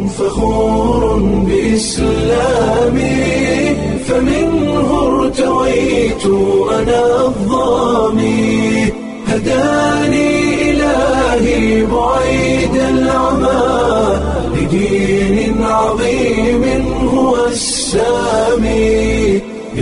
فخور بإسلامي فمنه ارتويت أنا الظامي هداني إلهي بعيد العمى لدين عظيم هو السامي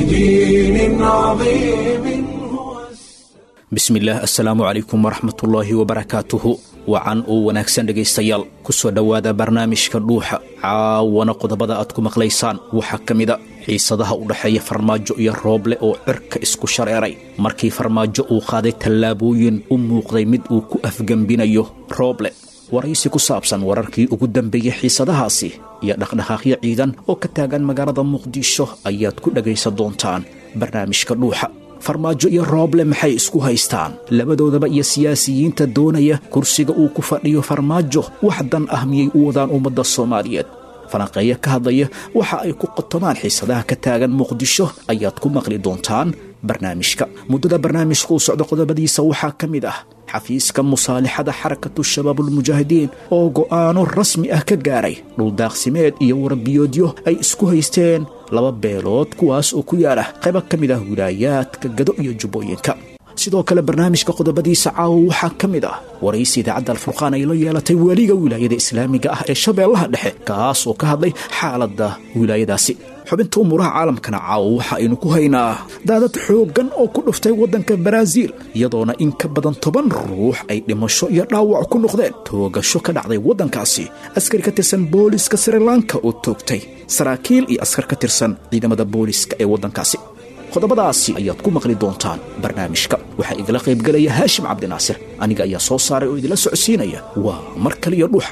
لدين عظيم هو bismillaah assalaamu calaykum waraxmatullaahi wabarakaatuhu wacan oo wanaagsan dhegaystayaal ku soo dhowaada barnaamijka dhuuxa caawana qodobada aad ku maqlaysaan waxaa ka mida xiisadaha u dhexeeya farmaajo iyo rooble oo cirka isku shareeray markii farmaajo uu qaaday tallaabooyin u muuqday mid uu ku afgembinayo rooble waraysi ku saabsan wararkii ugu dambeeyey xiisadahaasi iyo dhaqdhaqaaqyo ciidan oo ka taagan magaalada muqdisho ayaad ku dhegaysan doontaan barnaamijka dhuuxa farmaajo iyo rooble maxay isku haystaan labadoodaba iyo siyaasiyiinta doonaya kursiga uu ku fadhiyo farmaajo wax dan ah miyay u wadaan ummadda soomaaliyeed falanqeeyo ka hadlaya waxa ay ku qotomaan xiisadaha ka taagan muqdisho ayaad ku maqli doontaan barnaamijka muddada barnaamijka uu socdo qodobadiisa waxaa ka mid ah xafiiska musaalixada xarakatu shabaabulmujaahidiin oo go'aano rasmi ah ka gaaray dhuldaaqsimeed iyo warbiyoodyo ay isku haysteen laba beelood kuwaas oo ku yaala qaybo ka mid ah wilaayaadka gado iyo jubbooyinka sidoo kale barnaamijka qodobadiisa caawa waxaa ka mid ah waraysi idaacadda alfurqaan ay la yeelatay weliga wilaayada islaamiga ah ee shabeellaha dhexe kaas oo ka hadlay xaaladda wilaayadaasi xubinta umuuraha caalamkana caawa waxa aynu ku haynaa daadad xooggan oo ku dhuftay waddanka baraaziil iyadoona in ka badan toban ruux ay dhimasho iyo dhaawac ku noqdeen toogasho ka dhacday waddankaasi askari ka tirsan booliska srilanka oo toogtay saraakiil iyo askar ka tirsan ciidamada booliska ee waddankaasi qodobadaasi ayaad ku maqli doontaan barnaamijka waxaa igala qaybgelaya haashim cabdinaasir aniga ayaa soo saaray oo idinla socodsiinaya waa mar kaliyo dhuuxa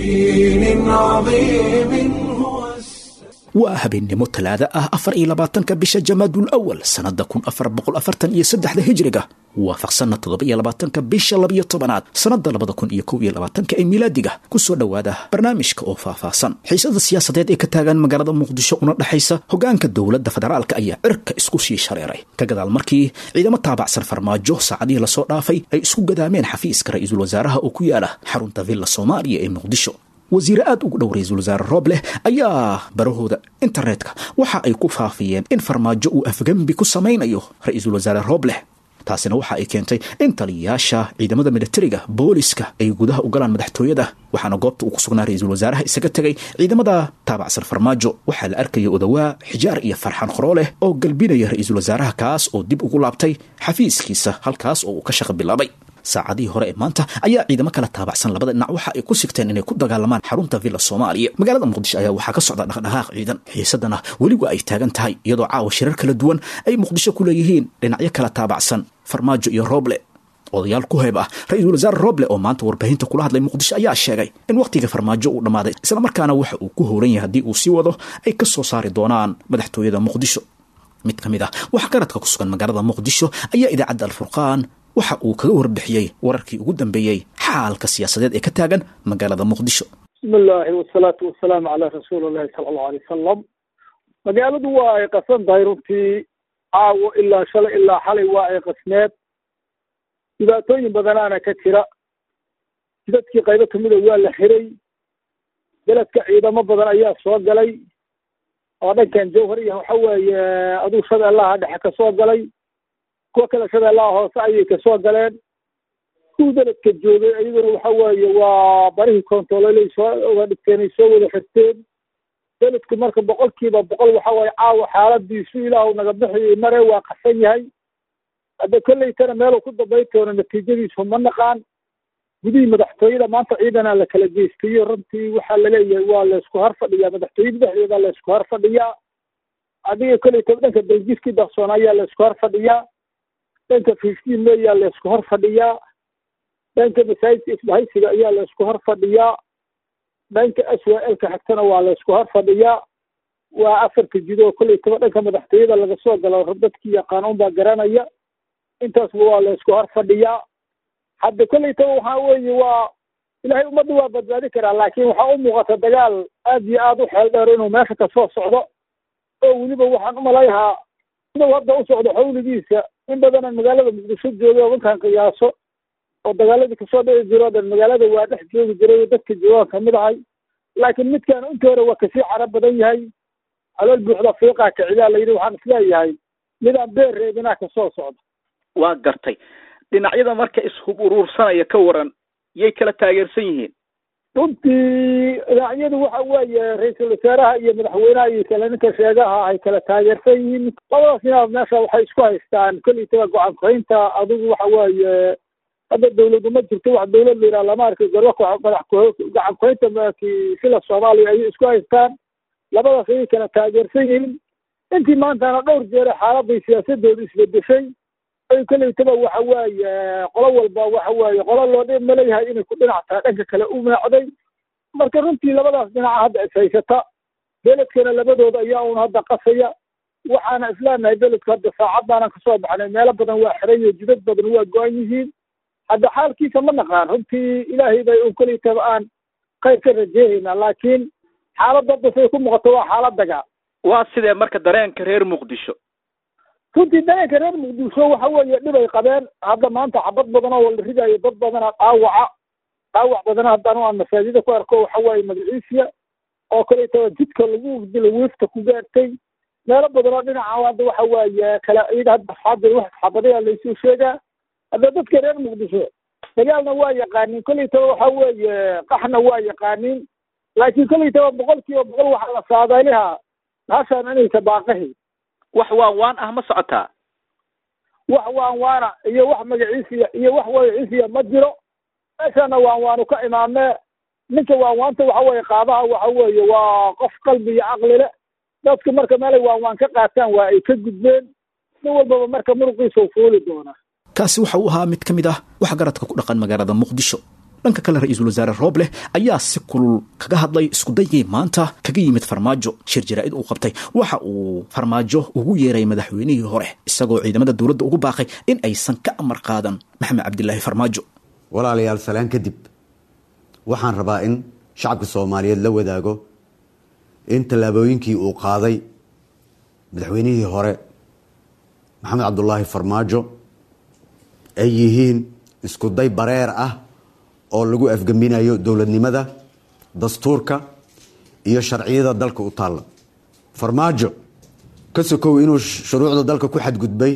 دين عظيم هو waa habeennimo talaada ah afar iyo labaatanka bisha jamaadul awal sannadda kun afar boqol afartan iyo saddexda hijriga waafaqsanna toddoba iyo labaatanka bisha labiyo tobanaad sannadda labada kun iyo kow iyo labaatanka ee milaadiga ku soo dhowaada barnaamijka oo faahfaahsan xiisada siyaasadeed ee ka taagan magaalada muqdisho una dhexaysa hoggaanka dowladda federaalka ayaa cirka isku sii shareeray ka gadaal markii ciidamo taabacsan farmaajo saacadihii lasoo dhaafay ay isku gadaameen xafiiska ra-iisul wasaaraha oo ku yaala xarunta villa soomaaliya ee muqdisho wasiire aad ugu dhow ra-iisul wasaare roobleh ayaa barahooda internetka waxa ay ku faafiyeen in farmaajo uu afgembi ku samaynayo ra-iisul wasaare roobleh taasina waxa ay keentay in taliyayaasha ciidamada militariga booliska ay gudaha u galaan madaxtooyada waxaana goobta uu ku sugnaa ra-iisul wasaaraha isaga tegay ciidamada taabacsan farmaajo waxaa la arkaya odawaa xijaar iyo farxan khorooleh oo galbinaya ra-iisul wasaaraha kaas oo dib ugu laabtay xafiiskiisa halkaas oo uu ka shaqa bilaabay saacadihii hore ee maanta ayaa ciidamo kala taabacsan labada dhinac waxa ay ku sigteen inay ku dagaalamaan xarunta villa soomaaliya magaalada muqdisho ayaa waxaa ka socda dhaqdhaqaaq ciidan xiisadana weliba ay taagan tahay iyadoo caawa shirar kala duwan ay muqdisho ku leeyihiin dhinacyo kala taabacsan farmaajo iyo rooble odayaal ku heeb ah ra-iisul wasaare rooble oo maanta warbaahinta kula hadlay muqdisho ayaa sheegay in wakhtiga farmaajo uu dhammaaday islamarkaana waxa uu ku howlan yahay haddii uu sii wado ay ka soo saari doonaan madaxtooyada muqdisho mid ka mid ah waxgaradka ku sugan magaalada muqdisho ayaa idaacadda alfurqaan waxa uu kaga warbixiyey wararkii ugu dambeeyey xaalka siyaasadeed ee ka taagan magaalada muqdisho bismi illaahi wasalaatu wasalaamu calaa rasuuli llahi sala allahu alay wasalam magaaladu waa ay qasan tahay runtii caawo ilaa shalay ilaa xalay waa ay qasneed dhibaatooyin badanaana ka jira jidadkii qaybo kamida waa la xiray beledka ciidamo badan ayaa soo galay oo dhankan jawhar iyo waxa weeye aduu shabeellaha dhexe kasoo galay kuwa kale shabeellaha hoose ayay kasoo galeen kuwii beledka joogay iyaguna waxa weeye waa barihii kontaroolay soo uga dhigteen ay soo wada xirteen beledku marka boqolkiiba boqol waxa weeye caawa xaaladiisu ilaahu naga bixiyay mare waa qasan yahay hadda kolleytana meeluu ku dambayn doono natiijadiisu ma naqaan gudihii madaxtooyada maanta ciidanaa la kala geystayo runtii waxaa laleeyahay waa laysku har fadhiyaa madaxtooyada dhexdeeda laysku har fadhiyaa adiga kolleytaba dhanka belgiskii darsoon ayaa laysku har fadhiyaa dhanka fiftiin meyaa laysku hor fadhiyaa dhanka masaajidka isbahaysiga ayaa laysku hor fadhiyaa dhanka s w l ka xigtana waa laysku hor fadhiyaa waa afarka jidoo kolleytaba dhanka madaxtooyada laga soo galo dadkii yaqaan unbaa garanaya intaasba waa laysku hor fadhiyaa hadda kolleytaba waxaa weeye waa ilaahay ummadda waa badbaadi karaa laakiin waxaa u muuqata dagaal aad iyo aad u xeel dheer inuu meesha kasoo socdo oo weliba waxaan umalayahaa inuu hadda u socdo xawligiisa in badanan magaalada muqdisho jooga oo markaan qiyaaso oo dagaaladii kasoo dhici jiro o dhan magaalada waa dhex joogi jiray dadka joogaan kamid ahay laakiin midkaan inta hore waa kasii caro badan yahay calool buuxda fiiqaa kicidaa la yidhi waxaan isleeyahay midaan beer reebinaa kasoo socda waa gartay dhinacyada marka ishub uruursanaya ka waran yay kala taageersan yihiin runtii dhinacyadu waxa weeye ra-iisul wasaaraha iyo madaxweynaha iyo kale ninka sheegaha ay kala taageersan yihiin labadaas inaad meesha waxay isku haystaan kollaytaba go-aan kuhaynta adigu waxa weeye hadda dawladu ma jirto wax dawlad la yidhaha lama arki garba madax gacan kuhaynta sila soomaaliya ayay isku haystaan labadaas ayay kala taageersan yihiin intii maantana dhowr jeere xaaladday siyaasadoodu isbedeshay ay kollaytaba waxa weeye qolo walba waxa weeye qolo loo dhi maleeyahay inay ku dhinac tahay dhanka kale u meecday marka runtii labadaas dhinaca hadda is haysata beledkana labadooda ayaa un hadda qasaya waxaana isleenahay beledku hadda saacadaanan kasoo baxnay meelo badan waa xiran iyo jidad badan waa go-an yihiin hadda xaalkiisa ma naqaan runtii ilaahay bay un kollaytaba aan khayr ka rajeehaynaa laakiin xaaladda hadda say ku muuqato waa xaalad dagaa waa sidee marka dareenka reer muqdisho runtii dareenka reer muqdisho waxa weeye dhibay qabeen hadda maanta xabad badan oo la ridayo dad badana dhaawaca dhaawac badana haddaan aan masaajida ku arko waxa weeye magaciisiya oo kaleetaba jidka lagu dilo wiifta ku gaartay meelo badan oo dhinaca hadda waxa weeye kala ciid hadda hadda wax xabadaya laysoo sheegaa hadda dadka reer muqdisho dagaalna waa yaqaaniin kollaytaba waxa weeye qaxna waa yaqaaniin laakiin kollaytaba boqol kiiba boqol waxaa la saadaaliha hashaan inaysa baaqahi wax waan waan ah ma socotaa wax waan waana iyo wax magaciisiya iyo wax magaciisiya ma jiro meeshana waan waanu ka imaamee ninka waan waanta waxa weeye qaabaha waxa weeye waa qof qalbi iyo caqli le dadku marka meelay waan waan ka qaataan waa ay ka gudbeen nin walbaba marka muruqiisa fuuli doonaa kaasi waxa uu ahaa mid ka mid ah waxgaradka ku dhaqan magaalada muqdisho dhanka kale ra-iisul wasaare roobleh ayaa si kulul kaga hadlay iskudaygii maanta kaga yimid farmaajo shir jaraa'id uu qabtay waxa uu farmaajo ugu yeeray madaxweynihii hore isagoo ciidamada dowladda ugu baaqay in aysan ka amar qaadan maxamed cabdilaahi farmaajo walaalayaal salaan kadib waxaan rabaa in shacabka soomaaliyeed la wadaago in tallaabooyinkii uu qaaday madaxweynihii hore maxamed cabdulaahi farmaajo ay yihiin iskuday bareer ah oo lagu afgembinayo dowladnimada dastuurka iyo sharciyada dalka u taalla farmaajo ka sokow inuu shuruucda dalka ku xadgudbay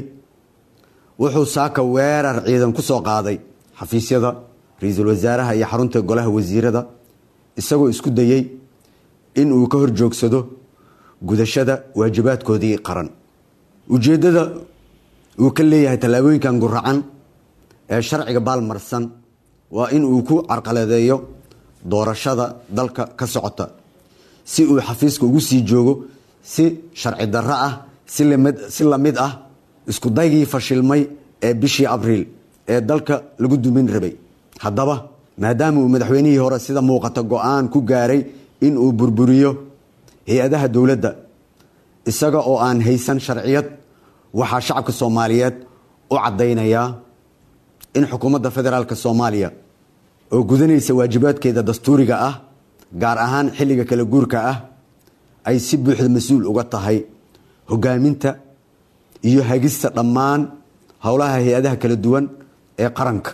wuxuu saaka weerar ciidan ku soo qaaday xafiisyada ra-iisul wasaaraha iyo xarunta golaha wasiirada isagoo isku dayey in uu ka horjoogsado gudashada waajibaadkoodii qaran ujeeddada uu ka leeyahay tallaabooyinkan guracan ee sharciga baalmarsan waa in uu ku carqaladeeyo doorashada dalka ka socota si uu xafiiska ugu sii joogo si sharci darro ah si lamid ah isku daygii fashilmay ee bishii abriil ee dalka lagu dumin rabay haddaba maadaama uu madaxweynihii hore sida muuqata go-aan ku gaaray in uu burburiyo hay-adaha dowladda isaga oo aan haysan sharciyad waxaa shacabka soomaaliyeed u caddaynayaa in xukuumadda federaalk soomaaliya oo gudanaysa waajibaadkeeda dastuuriga ah gaar ahaan xilliga kala guurka ah ay si buuxda mas-uul uga tahay hogaaminta iyo hagista dhammaan howlaha hay-adaha kala duwan ee qaranka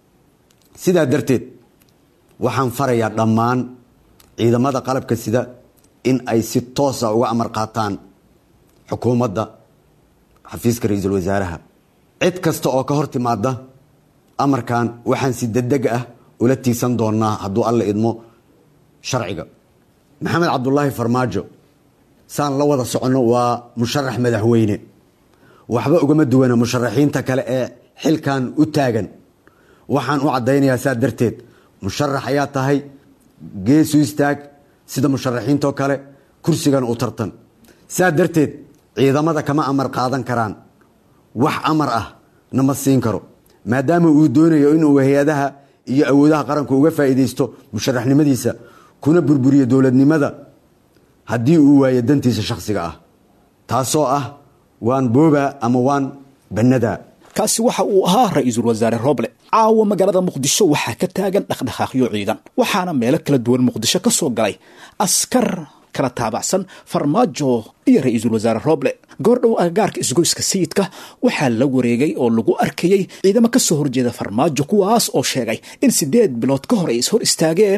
sidaa darteed waxaan farayaa dhammaan ciidamada qalabka sida in ay si toosa uga amar qaataan xukuumadda xafiiska ra-iisul wasaaraha cid kasta oo ka hor timaada amarkan waxaan si degdeg ah ula tiigsan doonaa hadduu alla idmo sharciga maxamed cabdulaahi farmaajo saan la wada soconno waa musharax madaxweyne waxba ugama duwana musharaxiinta kale ee xilkan u taagan waxaan u caddaynayaa saa darteed musharax ayaa tahay geesu istaag sida musharaxiintoo kale kursigan u tartan saa darteed ciidamada kama amar qaadan karaan wax amar ah nama siin karo maadaama uu doonayo inuu hay-adaha iyo awoodaha qaranku uga faa'iidaysto musharaxnimadiisa kuna burburiyo dowladnimada haddii uu waayo dantiisa shakhsiga ah taasoo ah waan booba ama waan bannadaa kaasi waxa uu ahaa ra-iisul wasaare rooble caawa magaalada muqdisho waxaa ka taagan dhaqdhaqaaqyo ciidan waxaana meelo kala duwan muqdisho ka soo galay askar kala taabacsan farmaajo iyo ra-iisul wasaare rooble goordhow agagaarka isgoyska sayidka waxaa la wareegay oo lagu arkayey ciidamo ka soo horjeeda farmaajo kuwaas oo sheegay in siddeed bilood ka hor ay ishor istaageen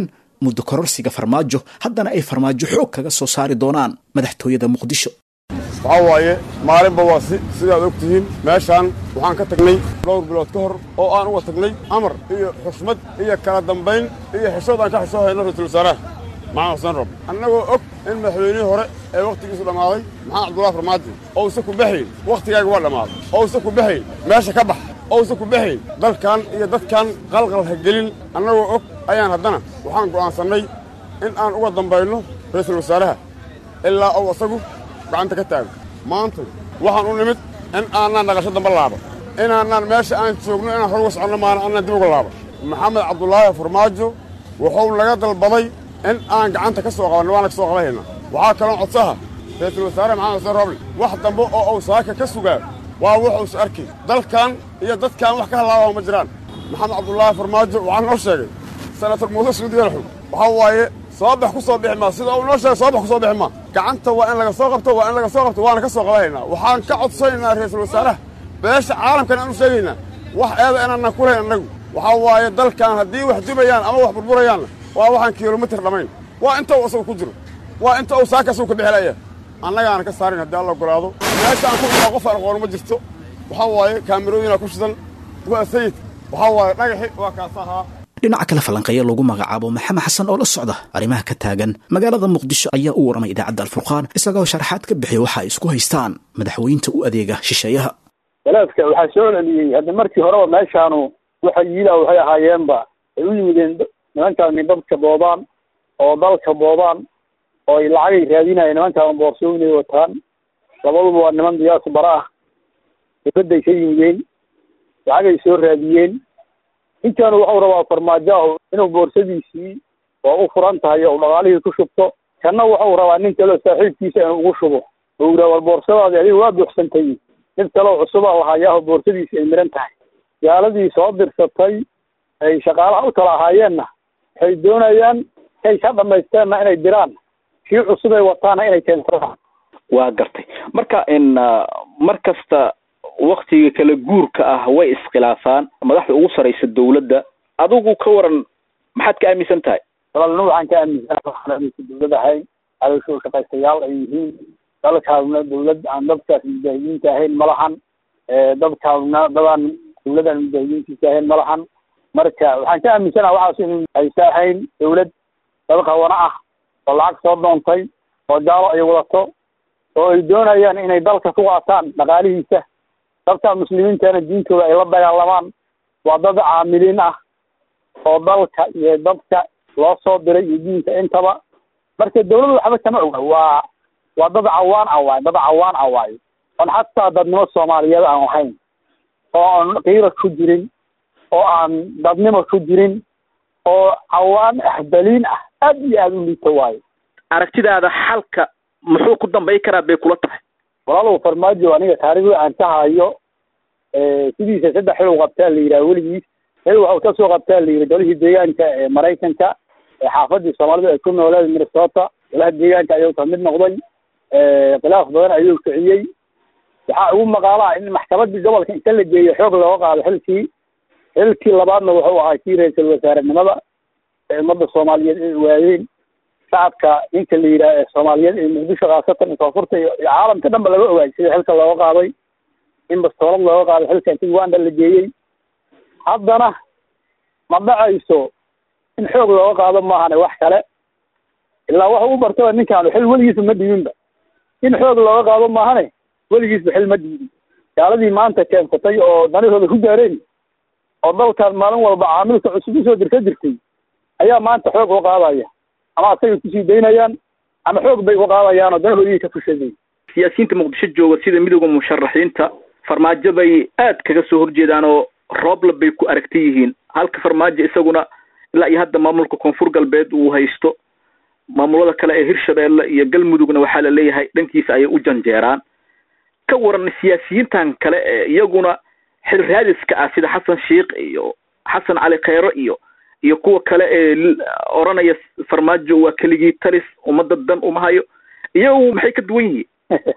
muddo kororsiga farmaajo haddana ay farmaajo xoog kaga soo saari doonaan madaxtooyada muqdisho waxaa waaye maalinba waa si sidaad og tihiin meeshaan waxaan ka tagnay dhowr bilood ka hor oo aan uga tagnay amar iyo xushmad iyo kala dambayn iyo xishood aan ka xishoo hayno ra-iisul wasaaraha maxamed xuseen rob annagoo og in madaxweynihii hore ee wakhtigiisu dhammaaday maxamed cabdullahi farmaajo ousa ku baxayn wakhtigaaga waa dhammaaday ousa ku baxayn meesha ka bax ousa ku baxayn dalkan iyo dadkan qalqal ha gelin annagoo og ayaan haddana waxaan go'aansannay in aan uga dambayno ra'iisul wasaaraha ilaa ou asagu gacanta ka taago maanta waxaan u nimid in aanaan dhaqasho damba laaba inaanaan meesha aan joogno inaan hor uga soconno maana annaan dib uga laaba maxamed cabdulaahi farmaajo wuxuu naga dalbaday in aan gacanta ka soo qabanno waana ka soo qabanhaynaa waxaa kaloo codsaha ra'iisul wasaare maxamed xuseen roble wax dambe oo uu saaka ka sugaa waa wuxuusa arkay dalkan iyo dadkan wax ka halaabaa ma jiraan maxamed cabdulaahi farmaajo waxaa noo sheegay senator muuse suudi yalaxug waxaa waaye soo bax ku soo bixi maa sida uu noo sheegay soo bax ku soo bixi maa gacanta waa in laga soo qabto waa in laga soo qabto waana ka soo qabanhaynaa waxaan ka codsanaynaa ra'iisul wasaaraha beesha caalamkan aan u sheegaynaa wax eeda inaanaan ku lahayn annagu waxaa waaye dalkan haddii wax dubayaan ama wax burburayaanna waa waxaan kilomitir dhammayn waa inta uu asagu ku jiro waa inta uu saaka asagu ka bixilaya annagaana ka saarin haddii alla ogolaado meesha aan ku imaa qof aan aqoon ma jirto waxaa waaye kaamirooyinaa ku shidan waa sayid waxaa waaye dhagaxi waa kaas ahaa dhinaca kale falanqeeya lagu magacaabo maxamed xasan oo la socda arrimaha ka taagan magaalada muqdisho ayaa u waramay idaacadda alfurqaan isagoo sharaxaad ka bixiya waxa ay isku haystaan madaxweynta u adeega shisheeyaha walaadka waxaa soo celiyey hadda markii horeba meeshaanu waxa yiila waxay ahaayeenba ay u yimideen nimankaani dadka boobaan oo dalka boobaan oo ay lacagay raadinayeen nimankaan boorsooyinay wataan labaduba waa niman diyaasu bara ah dibadday ka yimideen lacagay soo raadiyeen ninkaanu waxau rabaa farmaajo ah inuu boorsadiisii oo u furan tahay oo dhaqaalihii ku shubto kanna waxau rabaa nin kaleo saaxiibkiisa inuu ugu shubo oo yidhaha war boorsadaadi adiga waa buuxsantay mid kaleo cusuba lahayaaho boorsadiisi ay miran tahay gaaladii soo dirsatay ay shaqaalaha u kala ahaayeenna waxay doonayaan inay ka dhamaysteenna inay diraan kii cusub ay wataana inay keensadaan waa gartay marka in mar kasta waktiga kala guurka ah way iskhilaafaan madaxda ugu saraysa dawladda adigu ka waran maxaad ka aaminsan tahay walaalna waxaan ka aaminsan waxaan aaminsan dawlad ahayn cadowsho shaqaystayaal ay yihiin dalkaaduna dawlad aan dadkaas mujaahidiinta ahayn ma lahan dadkaaduna dadaan dawladaan mujaahidiintiisa ahayn ma lahan marka waxaan ka aaminsanaha waxaas in aysa ahayn dawlad dad qawana ah oo lacag soo doontay oo jaalo ay wadato oo ay doonayaan inay dalka ku qaataan dhaqaalihiisa dadka muslimiintana diintooda ay la dagaalamaan waa dad caamiliin ah oo dalka iyo dadka loo soo diray iyo diinta intaba marka dawladda waxba kama oga waa waa dad cawaan ah waayo dad cawaan ah waayo oon xataa dadnimo soomaaliyeed aan lahayn oo aan qiira ku jirin oo aan dadnimo ku jirin oo cawaan ahbaliin ah aad iyo aada u liito waayo aragtidaada xalka muxuu ku dambay karaa bay kula tahay walaalow farmaajo aniga taariikhda aan ka hayo sidiisa saddex xil u qabtaa la yidhaha weligiis xil waxa uu kasoo qabtaa la yidhi golihii deegaanka ee maraykanka ee xaafadii soomaalidu ay ku nooleed minnesota golaha deegaanka ayuu kamid noqday khilaaf badan ayuu kiciyey waxaa ugu maqaalaha in maxkamadii gobolka inta la geeyo xoog looga qaado xilkii xilkii labaadna wuxuu ahaa kii ra-iisul wasaarenimada ee ummadda soomaaliyeed ay waayeen shacabka ninka la yidhaha ee soomaaliyeed ee muqdisho khaasatan koonfurta iyo caalamka dhan ba laga ogaay sida xilka looga qaaday in bastoolad looga qaaday xilka inti uganda la geeyey haddana ma dhacayso in xoog looga qaado maahane wax kale ilaa waxa u bartaba ninkaanu xil weligiisba ma dhibinba in xoog looga qaado maahane weligiisba xil ma dhiibin gaaladii maanta keensatay oo danahooda ku gaareen oo dalkan maalin walba caamilka cusub usoo dirka jirtay ayaa maanta xoog u qaadaya ama asagay kusii daynayaan ama xoog bay u qaadayaan oo danahoodii ka fushadeen siyaasiyiinta muqdisho jooga sida midooda musharaxiinta farmaajo bay aad kaga soo horjeedaan oo rooble bay ku aragta yihiin halka farmaajo isaguna ilaa iyo hadda maamulka koonfur galbeed uu haysto maamulada kale ee hirshabeelle iyo galmudugna waxaa la leeyahay dhankiisa ayay u janjeeraan ka waran siyaasiyiintan kale ee iyaguna xil raadiska ah sida xasan sheikh iyo xasan cali kheyro iyo iyo kuwa kale ee oranaya farmaajo waa keligii talis ummadda dan uma hayo iyagu maxay ka duwan yihiin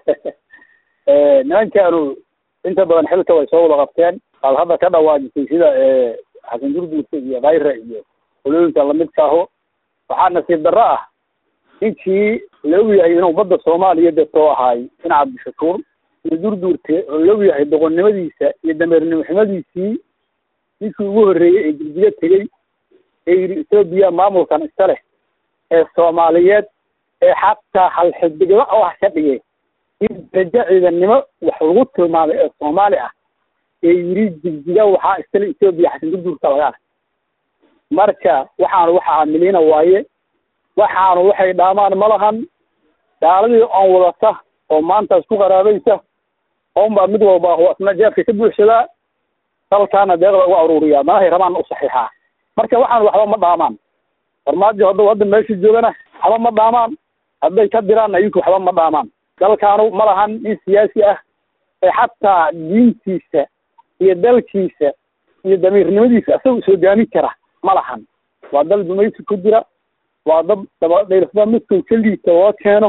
nimankaanu inta badan xilka way soo wada qabteen aad hadda ka dhawaajisay sida xasan gurguurta iyo khayra iyo qolooyinka lamidka aho waxaa nasiib darro ah ninkii la og yahay inuu badda soomaaliya detoo ahaay in cabdishakuur iyo durduurte oo la og yahay doqonnimadiisa iyo dameernimoxumadiisii ninkii ugu horreeyey ee jiljiga tegey ee yidhi etoobiya maamulkan iska leh ee soomaaliyeed ee xataa halxidiglo wax ka dhigay in darajo ciidannimo wax lagu tilmaamay ee soomaali ah ee yidhi jigjiga waxaa iskale etoobiya xasan durduurka laga ark marka waxaanu waxa aamiliina waaye waxaanu waxay dhaamaan ma lahan gaaladii oon wadata oo maanta isku qaraabaysa ounbaa mid walba asna jeefka ka buuxsadaa dalkaana deeqda uga aruuriyaa manahay rabaanna u saxiixaa marka waxaan waxba ma dhaamaan farmaajo hadduu hadda meesha joogana waxba ma dhaamaan hadday ka diraanna iyinku waxba ma dhaamaan dalkaanu ma lahan nin siyaasi ah ee xataa diintiisa iyo dalkiisa iyo damiirnimadiisa isaga is hogaamin kara ma lahan waa dal dumaysi ku jira waa dad dabadhayrfda midkuu ka liita loo keeno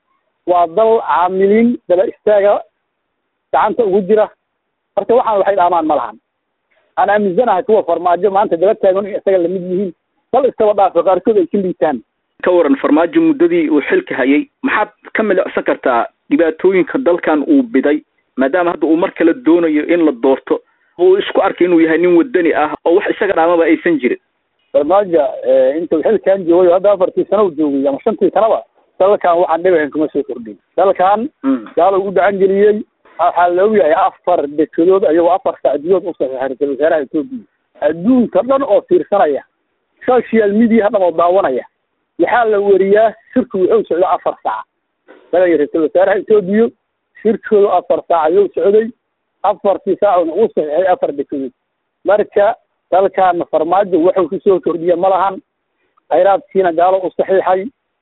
waa dal caamiliin daba istaaga gacanta ugu jira marka waxaan waxay dhaamaan ma lahan aan aaminsanahay kuwa farmaajo maanta daba taagan in isaga lamid yihiin dal iskaba dhaafo qaarkood ay ka liitaan ka waran farmaajo muddadii uu xilka hayay maxaad ka milicsan kartaa dhibaatooyinka dalkan uu biday maadaama hadda uu mar kale doonayo in la doorto uu isku arkay inuu yahay nin wadani ah oo wax isaga dhaamaba aysan jirin farmaajo intuu xilkan joogay hadda afartii sano u joogay ama shantii sanaba dalkan waxaan dhibahan kuma soo kordhin dalkan gaalo u gacan geliyey waxaa la ogyahay afar dekedood ayagoo afar sacdiyood u saxiixay ra-isul wasaaraha etoobiya adduunka dhan oo fiirsanaya social media dhan oo daawanaya waxaa la weriyaa shirku wuxuu socda afar saac dalaya ra-isul wasaaraha etoobiya shirkoodu afar saac ayuu socday afartii saacuna u saxiixay afar dekedood marka dalkaana farmaajo wuxuu kusoo kordhiya ma lahan khayraadkiina gaalo u saxiixay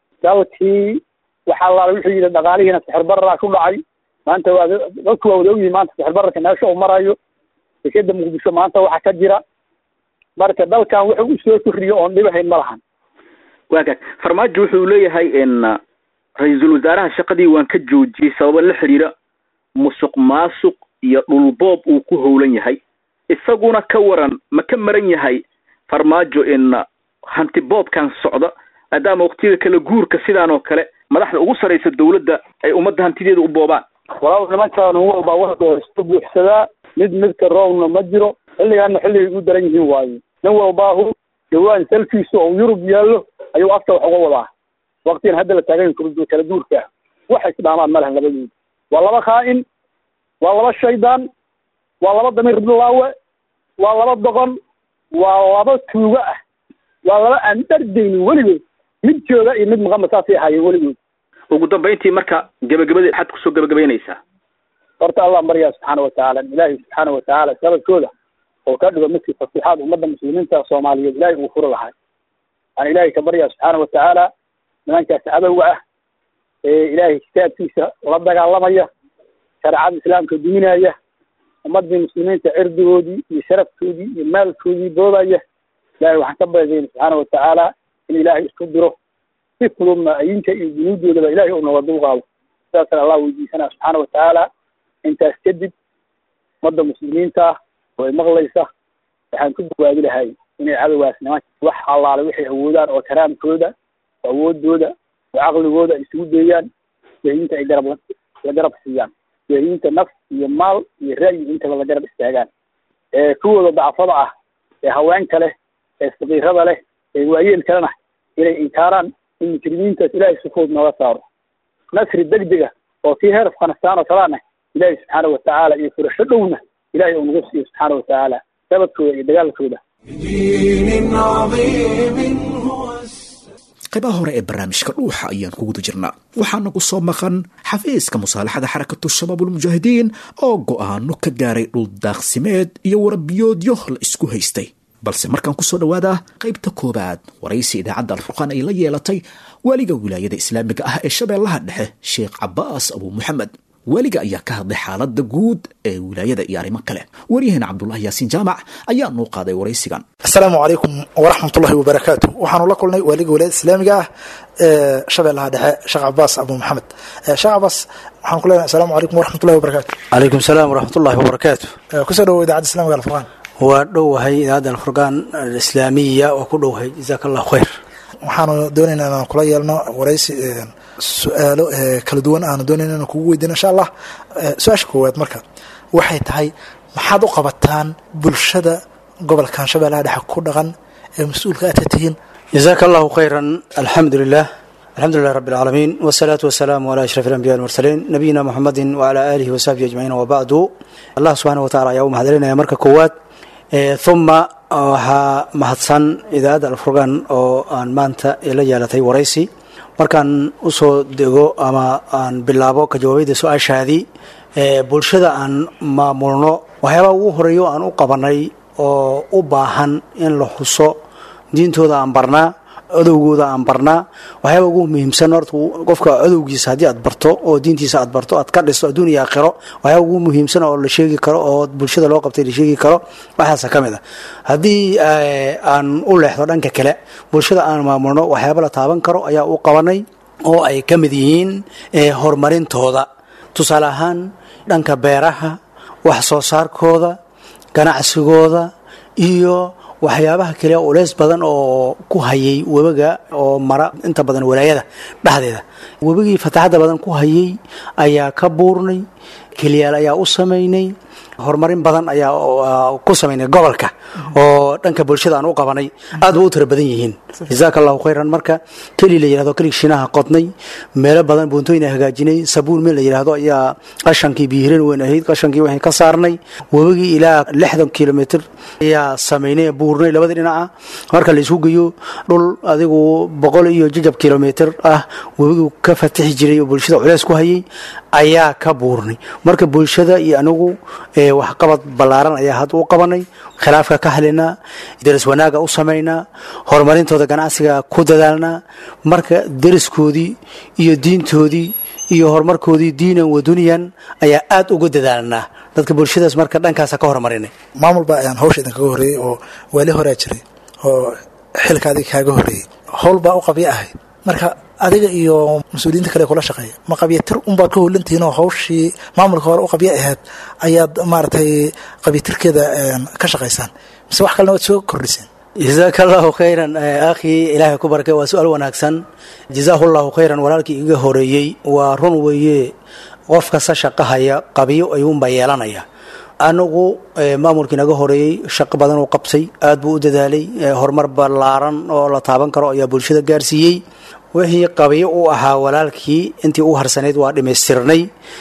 dalkii waxaa laala wuxuu yidhi dhaqaalihiina sixir bararaa ku dhacay maanta waa dadku waa wada ogyihin maanta sixir bararka meesha uu marayo dekeda muqdisho maanta waxa ka jira marka dalkan wuxuu usoo kordhiyo oon dhibahayn ma lahan waagaag farmaajo wuxuu leeyahay n ra-iisul wasaaraha shaqadii waan ka joojiyey sababa la xiriira musuq maasuq iyo dhulboob uu ku howlan yahay isaguna ka waran ma ka maran yahay farmaajo in hanti boobkan socda maadaama waqtiyada kala guurka sidaan oo kale madaxda ugu sarraysa dawladda ay ummadda hantideeda u boobaan walaal nimankaan nin walbaa waxdoo iska buuxsadaa mid midka roobna ma jiro xilligaana xilligay u daran yihiin waayo nin walbaahu dhawaan salkiisu oo yurub yaallo ayuu afka wax uga wadaa waqtigan hadda la taagan yahay kala guurka ah waxay isdhaamaan ma lahan labadooda waa laba khaa-in waa laba shaydaan waa laba damiir bilaawe waa laba doqon waa laba tuugo ah waa laba aan dhardaynin weligood mid jooga iyo mid maqanba saasay ahaayeen weligood ugu dambayntii marka gebagabadii maxaad kusoo gebagabaynaysaa horta allah baryaa subxaana watacaala ilaahay subxaana watacaala sababkooda oo ka dhigo midkii fasiixaad ummadda muslimiinta soomaaliyeed ilaahay uu furi lahay aan ilaahay ka baryaa subxaana watacaala nimankaas cadowga ah ee ilaahay kitaabkiisa la dagaalamaya shareecada islaamka duminaya ummadii muslimiinta cirdigoodii iyo sharafkoodii iyo maalkoodii boodaya ilahay waxaan ka baryayna subxaana watacaala in ilaahay isku diro si fududna ayinka iyo junuudoodaba ilahay uu nooga dulqaado sidaasna allah weydiisanaa subxaana watacaala intaas kadib ummadda muslimiinta ah oo ay maqlaysa waxaan ku dawaabi lahay inay cadowgaas nimanka wax allaale waxay awoodaan oo karaamkooda oo awoodooda oo caqligooda ay isugu deeyaan jahiinta ay garab la garab siiyaan jahiinta naf iyo maal iyo ra'yi intaba la garab istaagaan ee kuwooda dacfada ah ee haweenka leh ee sakiirada leh ee waayeel kalena inay inkaaraan in mujrimiintaas ilaahay si fudud nooga saaro nasri degdega oo kii heer afghanistaan oo kalaana ilaahay subxaana watacaala iyo furasho dhowna ilahay uu nagu siiyo subxaana watacaala sababkooda iyo dagaalkooda بدين عظيم هو qaybaha hore ee barnaamijka dhuuxa ayaan ku guda jirnaa waxaana ku soo maqan xafiiska musaalaxada xarakatu shabaabulmujaahidiin oo go'aano ka gaaray dhuldaaqsimeed iyo warabiyoodyo la isku haystay balse markaan kusoo dhowaadaa qaybta koowaad waraysi idaacadda alfurqaan ay la yeelatay waaliga wilaayada islaamiga ah ee shabeellaha dhexe sheekh cabaas abuu muxamed waaliga ayaa ka hadlay xaaladda guud ee wilaayada iyo arrimo kale waryaheena cabdulahi yaasiin jaamac ayaa noo qaaday waraysigan asalaamu calaykum waraxmat ullahi wabarakaatu waxaanu la kulnay waaliga wilaayada islaamiga ah ee shabeellaha dhexe sheekh cabaas abuu maxamed sheekh cabaas waxaan ku leenahay asalaamu calaykum waraxmat ullahi wabarakaatu calaykum salaam waraxmat ullahi wabarakaatu kusoo dhawo idaacadda islamiga alfurqaan waa dhowahay idaacadda alfurqaan alislaamiya waa ku dhowahay jazaaka allahu khayr waxaanu doonayna inaan kula yeelno waraysi su-aalo kala duwan aanu doonayna inaan kugu weydiino insha allah su-aasha koowaad marka waxay tahay maxaad u qabataan bulshada gobolkan shabeellaha dhexe ku dhaqan ee mas-uulka aad ka tihiin jazaaka allahu khayran alxamdu lilah alxamdu lilah rabi alcaalamiin wasalaatu wasalaamu calaa ashraf alambiya almursaliin nabiyina muxamedin wacalaa aalihi wasaxbihi ajmaciin wabacdu allah subxaana wa tacala ayaa u mahadcelinaya marka koowaad uma waxaa mahadsan idaacadda alfurqaan oo aan maanta la yeelatay waraysi markaan usoo dego ama aan bilaabo ka jawaabidda su-aashaadii bulshada aan maamulno waxyaabaa ugu horeeyo aan u qabanay oo u baahan in la xuso diintooda aan barnaa codowgooda aan barnaa waxyaaba ugu muhiimsan horta qofka codowgiisa haddii aad barto oo diintiisa aad barto aad ka dhisto adduun iyo aakhiro waxyaaba ugu muhiimsan oo la sheegi karo oo bulshada loo qabtay la sheegi karo waxaasa ka mid a haddii aan u leexdo dhanka kale bulshada aan maamulno waxyaaba la taaban karo ayaa u qabanay oo ay ka mid yihiin horumarintooda tusaale ahaan dhanka beeraha wax soo saarkooda ganacsigooda iyo waxyaabaha kale uleys badan oo ku hayay webiga oo mara inta badan walaayada dhexdeeda webigii fataxadda badan ku hayay ayaa ka buurnay keliyaal ayaa u samaynay horumarin badan ayaa ku samaynay gobolka oo dhanka bulshada aan u qabanay aad ba u tira badan yihiin jazaaka allahu khayran marka keli la yihahdo kelig shinaha qodnay meelo badan buuntooyina hagaajinay sabuun meel la yidhahdo ayaa qashankii biyihirin weyn ahayd qashankii waxay ka saarnay webigii ilaa lixdan kilomitr ayaa samaynay buurnay labadii dhinaca marka la isu geeyo dhul adigu boqol iyo jajab kilomitr ah webigii ka fatixi jiray oo bulshada culeys ku hayay ayaa ka buurnay marka bulshada iyo anigu waxqabad ballaaran ayaa hadda u qabanay khilaafka ka halinaa deris wanaaga u samaynaa horumarintooda ganacsiga ku dadaalnaa marka deriskoodii iyo diintoodii iyo horumarkoodii diinan wa dunyan ayaa aad uga dadaalnaa dadka bulshadaas marka dhankaasa ka horumarinay maamul baa ayaan hawsha idinkaga horreeyey oo waali horaa jiray oo xilka adiga kaaga horreeyey howl baa u qabyo ahayd marka adiga iyo mas-uuliyiinta kale kula shaqeeya ma qabyatir unbaad ka howlantihiin oo hawshii maamulka hore u qabyo ahayd ayaad maaragtay qabyatirkeeda ka shaqaysaan mise wax kalena waad soo kordhiseen jazaaka allahu khayran akhii ilaahay ku barakay waa su-aal wanaagsan jazaahu llahu khayran walaalkii iga horeeyey waa run weeye qof kasta shaqahaya qabyo ayuunbaa yeelanaya anigu maamulkii naga horeeyey shaqo badan uu qabtay aad buu u dadaalay horumar ballaaran oo la taaban karo ayaa bulshada gaarsiiyey wixii qabyo u ahaa walaalkii intii u harsanayd waa dhammaystirnay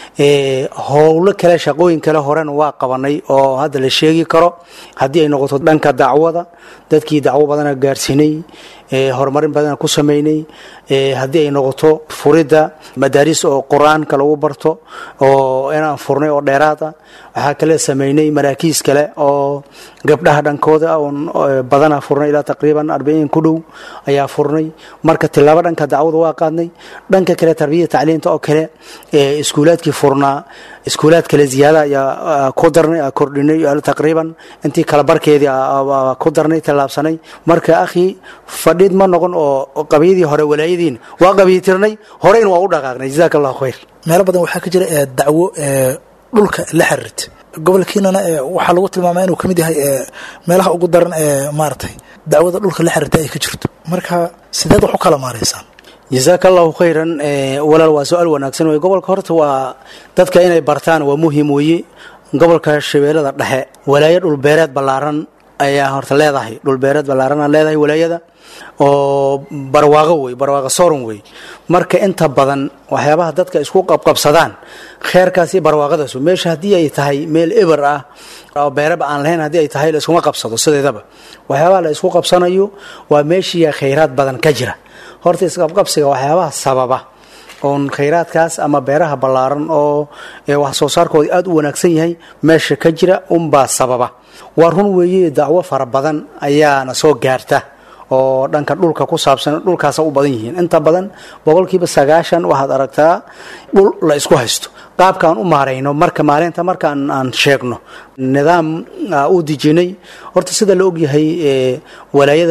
howlo kale shaqooyin kale horena waa qabanay oo hadda la sheegi karo haddii ay noqoto dhanka dacwada dadkii dacwo badana gaarsiinay horumarin badana ku sameynay haddii ay noqoto furidda madaaris oo qur-aanka lagu barto oo inaan furnay oo dheeraada waxaa kale sameynay maraakiis kale oo gabdhaha dhankooda oon badana furnay ilaa taqriiban arbaiin ku dhow ayaa furnay marka tilaabo dhanka dacwada waa qaadnay dhanka kale tarbiyada tacliinta oo kale iskuulaadkii furnaa iskuulaad kale ziyaada ayaa ku darnay kordhinay taqriiban intii kala barkeedii ku darnay tallaabsanay marka akhi fadhiid ma noqon oo qabyadii hore walaayadiin waa qabyitirnay horeyna waa u dhaqaaqnay jazaaka allahu khayr meelo badan waxaa ka jira dacwo dhulka la xiriirta gobolkiinana waxaa lagu tilmaama inuu ka mid yahay meelaha ugu daran ee maaragtay dacwada dhulka la xiriirta ay ka jirto marka sideed wax u kala maaraysaan jazaaka allahu khayran walaal waa su-aal wanaagsan wey gobolka horta waa dadka inay bartaan waa muhiim weeye gobolka shabeellada dhexe walaayo dhulbeereed ballaaran ayaa horta leedahay dhulbeereed ballaarana leedahay walaayada oo barwaaqo wey barwaaqo soron wey marka inta badan waxyaabaha dadka isku qabqabsadaan kheerkaasi barwaaqadaas meesha haddii ay tahay meel eber ah oo beeraba aan lahayn haddii ay tahay la iskuma qabsado sideedaba waxyaabaha la isku qabsanayo waa meeshiiya khayraad badan ka jira horta isqabqabsiga waxyaabaha sababa oon khayraadkaas ama beeraha ballaaran oo wax soo saarkooda aada u wanaagsan yahay meesha ka jira unbaa sababa waa run weeye dacwo fara badan ayaana soo gaarta oo dhanka dhulka ku saabsan dhulkaasa u badan yihiin inta badan boqolkiiba sagaashan waxaad aragtaa dhul la isku haysto qaabkaan u maarayno marka maalinta markaan aan sheegno nidaam u dejinay horta sida la ogyahay walaayada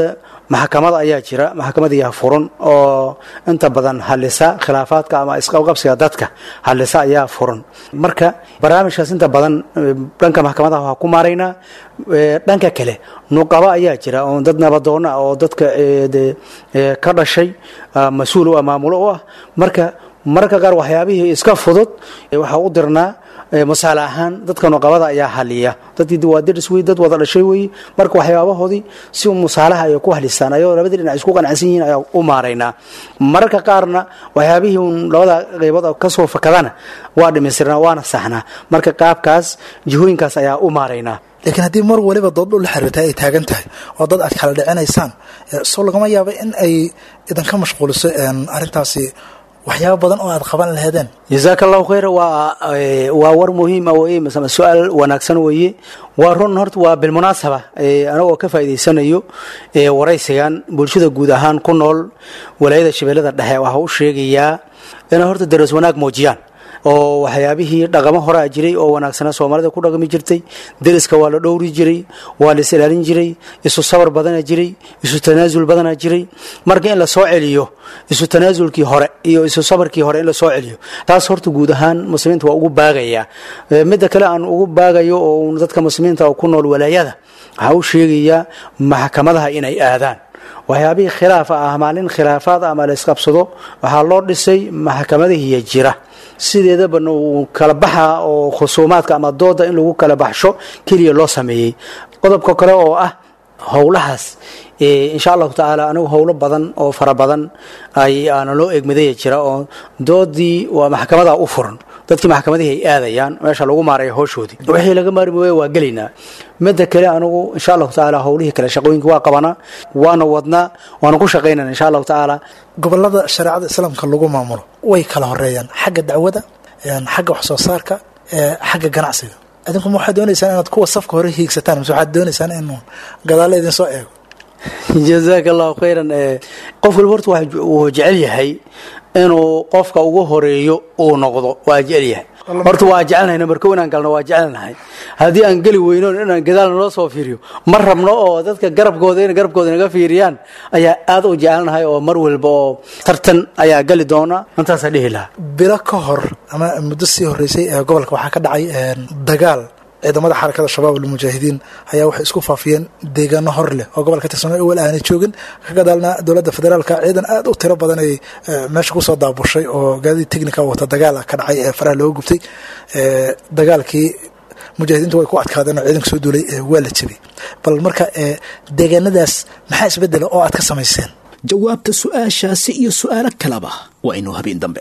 maxkamad ayaa jira maxkamadiyaa furan oo inta badan halisa khilaafaadka ama isqabqabsiga dadka halisa ayaa furan marka barnaamijkaas inta badan dhanka maxkamadaha waa ku maaraynaa dhanka kale nuqaba ayaa jira oo dad nabadoona oo dadka ka dhashay mas-uul u ah maamulo u ah marka mararka qaar waxyaabihii iska fudud waxaa u dirnaa masaale ahaan dadka nuqabada ayaa haliya dadkii waa diris wey dad wada dhashay wey marka waxyaabahoodii si musaalaha ay ku halistaan ayagoo labada dhinac isku qanacsan yihiin ayaa u maaraynaa mararka qaarna waxyaabihii un labada qaybood kasoo fakadana waa dhamaystirnaa waana saxnaa marka qaabkaas jihooyinkaas ayaa u maaraynaa laakiin haddii mar waliba doodhul la xiriirta ay taagan tahay oo dad aad kala dhicinaysaan soo lagama yaaba in ay idinka mashquuliso arrintaasi waxyaaba badan oo aad qaban laheedeen jazaaka allahu khayra waa waa war muhiima weye masama su-aal wanaagsan weeye waa run horta waa bilmunaasaba anagoo ka faa'idaysanayo waraysigan bulshada guud ahaan ku nool walaayada shabeellada dhexe waxaa u sheegayaa inay horta daras wanaag muujiyaan oo waxyaabihii dhaqamo horaa jiray oo wanaagsana soomaalida ku dhaqmi jirtay deriska waa la dhowri jiray waa la is ilaalin jiray isu sabar badana jiray isu tanaasul badana jiray marka in la soo celiyo isu tanaasulkii hore iyo isu sabarkii hore in la soo celiyo taas horta guud ahaan muslimiinta waa ugu baagaya midda kale aan ugu baagayo oo dadka muslimiinta oo ku nool walaayada waxaa u sheegayaa maxkamadaha inay aadaan waxyaabihii khilaafa ah maalin khilaafaad ama la isqabsado waxaa loo dhisay maxkamadihiiya jira sideedaba uu kala baxa oo khusuumaadka ama dooda in lagu kala baxsho keliya loo sameeyey qodobka kale oo ah howlahaas insha allahu tacaala anigu howlo badan oo fara badan ay aana loo egmadaya jira oo doodii waa maxkamada u furan dadkii maxkamadihii ay aadayaan meesha lagu maaraya howshoodii wixii laga maarmi waaya waa gelaynaa midda kale anigu insha allahu tacaala howlihii kale shaqooyinka waa qabanaa waana wadnaa waana ku shaqaynana insha allahu tacaala gobolada shareecada islaamka lagu maamulo way kala horeeyaan xagga dacwada xagga wax soo saarka xagga ganacsiga idinkuma waxaad doonaysaan inaad kuwa safka hore hiigsataan mise waxaad doonaysaan inuu gadaalla idinsoo eego jazaaka allahu khayran qof walba horta wuu jecel yahay inuu qofka ugu horeeyo uu noqdo waa jecel yahay horta waa jecelnahay nambarko inaan galno waa jecelnahay haddii aan geli weyno inaan gadaal naloo soo fiiriyo ma rabno oo dadka garabkooda in garabkooda naga fiiriyaan ayaa aad u jecelnahay oo mar walba oo tartan ayaa gali doona intaasaa dhihi lahaa bilo ka hor ama muddo sii horeysay ee gobolka waxaa ka dhacay dagaal ciidamada xarakada shabaab almujaahidiin ayaa waxay isku faafiyeen deegaano hor leh oo gobolka tirsan awal aanay joogin ka gadaalna dowladda federaalka ciidan aad u tiro badan ay meesha kusoo daabushay oo gaadidii technica wata dagaal ka dhacay ee faraha looga gubtay dagaalkii mujaahidiintu way ku adkaadeen oo ciidanka soo duulay waa la jebiyey bal marka deegaanadaas maxaa isbedela oo aad ka samayseen jawaabta su-aashaasi iyo su-aalo kaleba waa inuu habeen dambe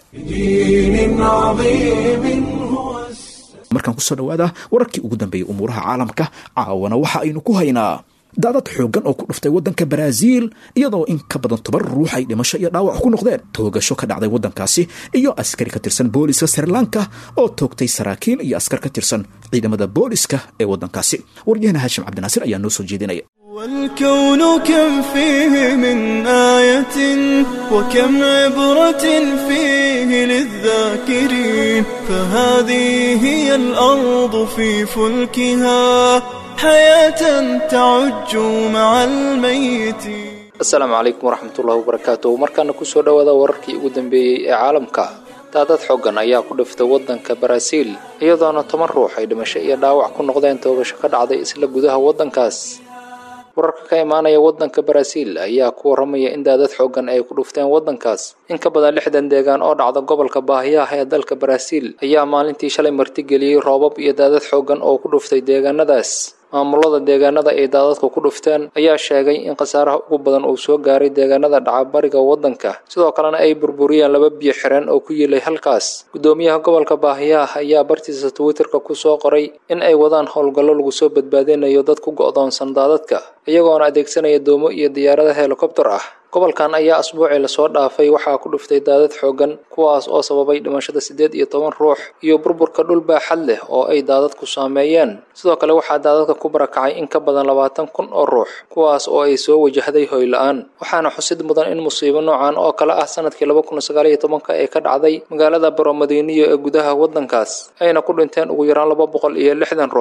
markaan kusoo dhawaada wararkii ugu dambeeyey umuuraha caalamka caawana waxa aynu ku haynaa daadad xooggan oo ku dhuftay waddanka baraaziil iyadoo in ka badan toban ruux ay dhimasho iyo dhaawac ku noqdeen toogasho ka dhacday waddankaasi iyo askari ka tirsan booliska srilanka oo toogtay saraakiil iyo askar ka tirsan ciidamada booliska ee waddankaasi waryahana haashim cabdinaasir ayaa noo soo jeedinaya والكون كم فيه من آية وكم عبرة فيه للذاكرين فهذه هي الأرض في فلكها حياة تعج مع الميت asalaamu calaykum waraxmatullahi wabarakaatu markaana kusoo dhowaada wararkii ugu dambeeyey ee caalamka daadad xoogan ayaa ku dhiftay waddanka baraaziil iyadoona toban ruux ay dhimasho iyo dhaawac ku noqdeen toogasho ka dhacday isla gudaha waddankaas wararka ka imaanaya waddanka baraaziil ayaa ku waramaya in daadad xoogan ay ku dhufteen waddankaas in ka badan lixdan deegaan oo dhacda gobolka baahiyaha ee dalka baraaziil ayaa maalintii shalay martigeliyey roobab iyo daadad xoogan oo ku dhuftay deegaanadaas maamulada deegaanada ay daadadku ku dhufteen ayaa sheegay in khasaaraha ugu badan uu soo gaaray deegaanada dhacabariga waddanka sidoo kalena ay burburiyeen laba biyo xireen oo ku yiilay halkaas guddoomiyaha gobolka baahiyaha ayaa bartiisa twitterka ku soo qoray in ay wadaan howlgallo lagu soo badbaadinayo dad ku go'doonsan daadadka iyagoona adeegsanaya doomo iyo diyaarada helikobtar ah gobolkan ayaa asbuucii lasoo dhaafay waxaa ku dhuftay daadad xoogan kuwaas oo sababay dhimashada siddeed iyo toban ruux iyo burburka dhul baaxad leh oo ay daadadku saameeyeen sidoo kale waxaa daadadka ku barakacay in ka badan labaatan kun oo ruux kuwaas oo ay soo wajahday hoy la-aan waxaana xusid mudan in musiibo noocan oo kale ah sanadkii laba kun sagaal iyo tobanka ee ka dhacday magaalada baromadiiniyo ee gudaha waddankaas ayna ku dhinteen ugu yaraan laba boqol iyo lixdan ruux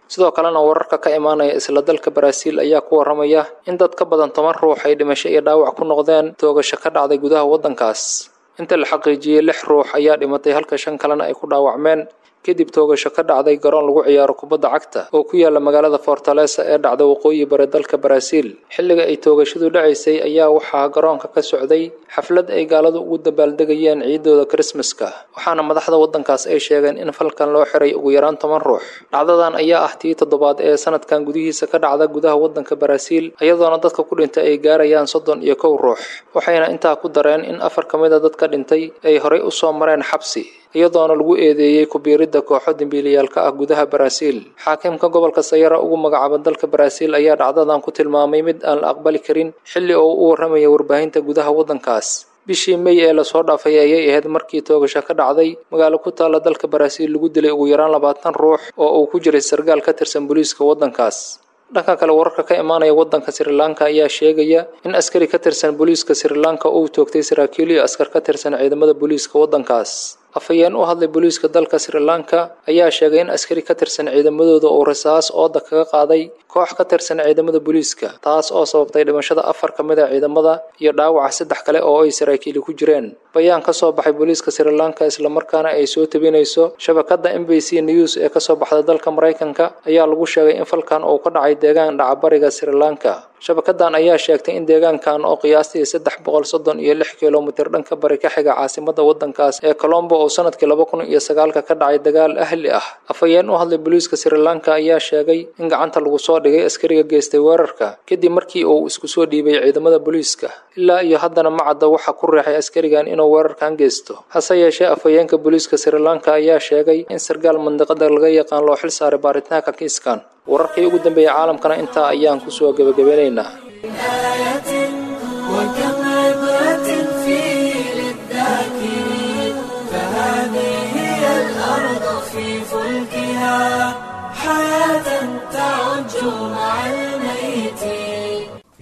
sidoo kalena wararka ka imaanaya isla dalka baraaziil ayaa ku waramaya in dad ka badan toban ruux ay dhimasho iyo dhaawac ku noqdeen toogasho ka dhacday gudaha waddankaas inta la xaqiijiyey lix ruux ayaa dhimatay halka shan kalena ay ku dhaawacmeen kadib toogasho ka dhacday garoon lagu ciyaaro kubadda cagta oo ku yaala magaalada fortalesa ee dhacda waqooyi bari dalka baraaziil xilliga ay toogashadu dhacaysay ayaa waxaa garoonka ka socday xaflad ay gaaladu ugu dabaaldegayeen ciidooda krismaska waxaana madaxda waddankaas ay sheegeen in falkan loo xiray ugu yaraan toban ruux dhacdadan ayaa ah tii toddobaad ee sanadkan gudihiisa ka dhacda gudaha waddanka baraaziil iyadoona dadka ku dhintay ay gaarayaan soddon iyo kow ruux waxayna intaa ku dareen in afar ka mid a dadka dhintay ay horay u soo mareen xabsi iyadoona lagu eedeeyey kubiiridda kooxo dembiilayaalka ah gudaha baraaziil xaakimka gobolka sayara ugu magacaaba dalka baraaziil ayaa dhacdadan ku tilmaamay mid aan la aqbali karin xilli oo u warramaya warbaahinta gudaha waddankaas bishii mey ee lasoo dhaafay ayay ahayd markii toogasho ka dhacday magaalo ku taalla dalka baraaziil lagu dilay ugu yaraan labaatan ruux oo uu ku jiray sargaal ka tirsan booliiska waddankaas dhanka kale wararka ka imaanaya waddanka sri lanka ayaa sheegaya in askari ka tirsan booliiska sri lanka uu toogtay saraakiil iyo askar ka tirsan ciidamada booliiska waddankaas afhayeen u hadlay booliiska dalka sri lanka ayaa sheegay in askari ka tirsan ciidamadooda uu rasaas ooda kaga qaaday koox ka tirsan ciidamada booliiska taas oo sababtay dhimashada afar ka mid a ciidamada iyo dhaawaca saddex kale oo ay saraakiili ku jireen bayaan ka soo baxay booliiska sri lanka islamarkaana ay soo tabinayso shabakadda m b c news ee kasoo baxda dalka maraykanka ayaa lagu sheegay in falkan uu ka dhacay deegaan dhacabariga sri lanka shabakadan ayaa sheegtay in deegaankan oo qiyaastii saddex boqol soddon iyo lix kilomitir dhanka bari ka xiga caasimada waddankaas ee colombo oo sanadkii laba kun iyo sagaalka ka dhacay dagaal ahli ah afhayeen u hadlay booliiska sri lanka ayaa sheegay in gacanta lagu soo dhigay askariga geystay weerarka kadib markii uu isku soo dhiibay ciidamada booliiska ilaa iyo haddana ma cadda waxa ku riixay askarigan inuu weerarkan geysto hase yeeshee afhayeenka booliiska sri lanka ayaa sheegay in sargaal mandiqada laga yaqaan loo xil saaray baaritaanka kiiskan wararkii ugu dambeeyey caalamkana intaa ayaan kusoo gebagabeynaynaa وكم عبرة فيه للذاكرين فهذه هي الأرض في فلكها حياة تعج مع الميتين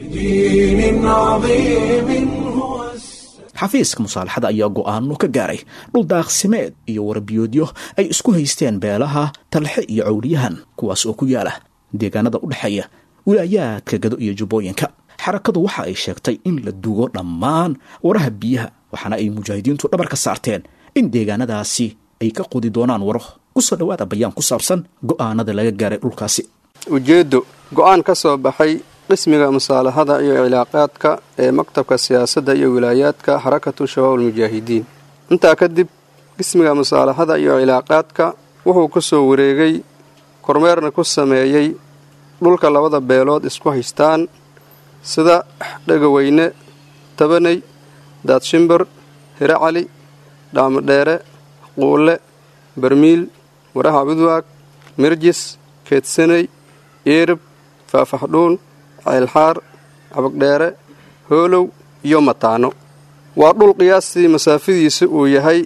بدين عظيم هو xafiiska musaalaxada ayaa go'aano ka gaaray dhul daaqsimeed iyo warbiyoodyo ay isku haysteen beelaha talxe iyo cawliyahan kuwaas oo ku yaala deegaanada u dhexeeya wilaayaadka gado iyo jubbooyinka xarakadu waxa ay sheegtay in la dugo dhammaan waraha biyaha waxaana ay mujaahidiintu dhabar ka saarteen in deegaanadaasi ay ka qudi doonaan waro kusoo dhowaada bayaan ku saabsan go'aanada laga gaaray dhulkaasi ujeeddo go'aan ka soo baxay qismiga musaalaxada iyo cilaaqaadka ee maktabka siyaasadda iyo wilaayaadka xarakatu shabaab almujaahidiin intaa kadib qismiga musaalaxada iyo cilaaqaadka wuxuu ku soo wareegay kormeerna ku sameeyey dhulka labada beelood isku haystaan sida dhegaweyne tabaney daadshimbir hire cali dhaamadheere quulle barmiil waraha budwaag mirjis keedsaney eerib faafaxdhuun ceylxaar cabagdheere hoolow iyo mataano waa dhul qiyaastii masaafadiisu uu yahay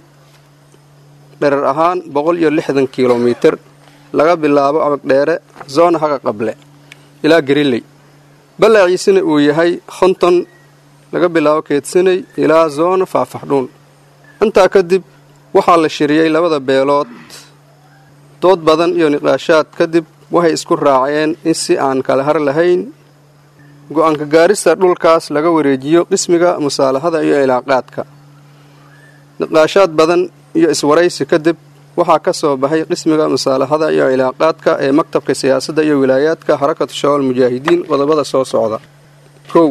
dherer ahaan boqol iyo lixdan kilomitir laga bilaabo cabagdheere zoona haga qable ilaa gariley ballaciisina uu yahay konton laga bilaabo keedsaney ilaa zoona faafaxdhuun intaa kadib waxaa la shiriyey labada beelood dood badan iyo niqaashaad kadib waxay isku raaceen in si aan kala har lahayn go-aanka gaarista dhulkaas laga wareejiyo qismiga musaalaxada iyo cilaaqaadka niqaashaad badan iyo iswaraysi kadib waxaa ka soo baxay qismiga musaalaxada iyo cilaaqaadka ee maktabka siyaasadda iyo wilaayaadka xarakatu shabaal mujaahidiin qodobada soo socda kow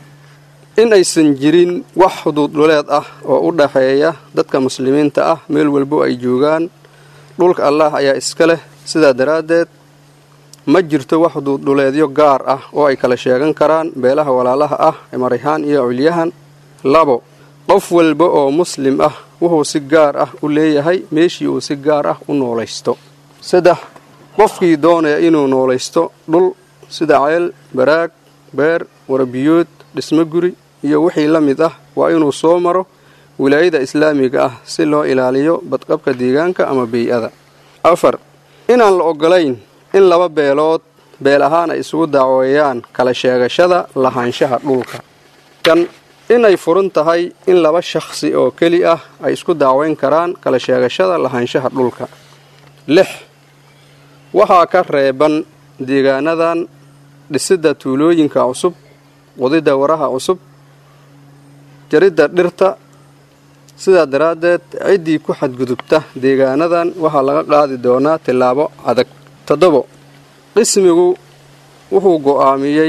in aysan jirin wax xuduud dhuleed ah oo u dhaxeeya dadka muslimiinta ah meel walbo ay joogaan dhulka allaah ayaa iska leh sidaa daraaddeed ma jirto wax xuduud dhuleedyo gaar ah oo ay kala sheegan karaan beelaha walaalaha ah ee marayhaan iyo culyahan labo qof walba oo muslim ah wuxuu si gaar ah u leeyahay meeshii uu si gaar ah u noolaysto saddex qofkii doonaya inuu noolaysto dhul sida ceel baraag beer warabiyood dhismo guri iyo wixii la mid ah waa inuu soo maro wilaayada islaamiga ah si loo ilaaliyo badqabka deegaanka ama bey-ada afar inaan la ogolayn in laba beelood beel ahaan ay isugu dacweeyaan kala sheegashada lahaanshaha dhulka kan inay furan tahay in laba shakhsi oo keli ah ay isku dacweyn karaan kala sheegashada lahaanshaha dhulka lix waxaa ka reeban deegaanadan dhisidda tuulooyinka cusub qodidda waraha cusub jaridda dhirta sidaa daraaddeed ciddii ku xadgudubta deegaanadan waxaa laga qaadi doonaa tillaabo adag toddobo qismigu wuxuu go'aamiyey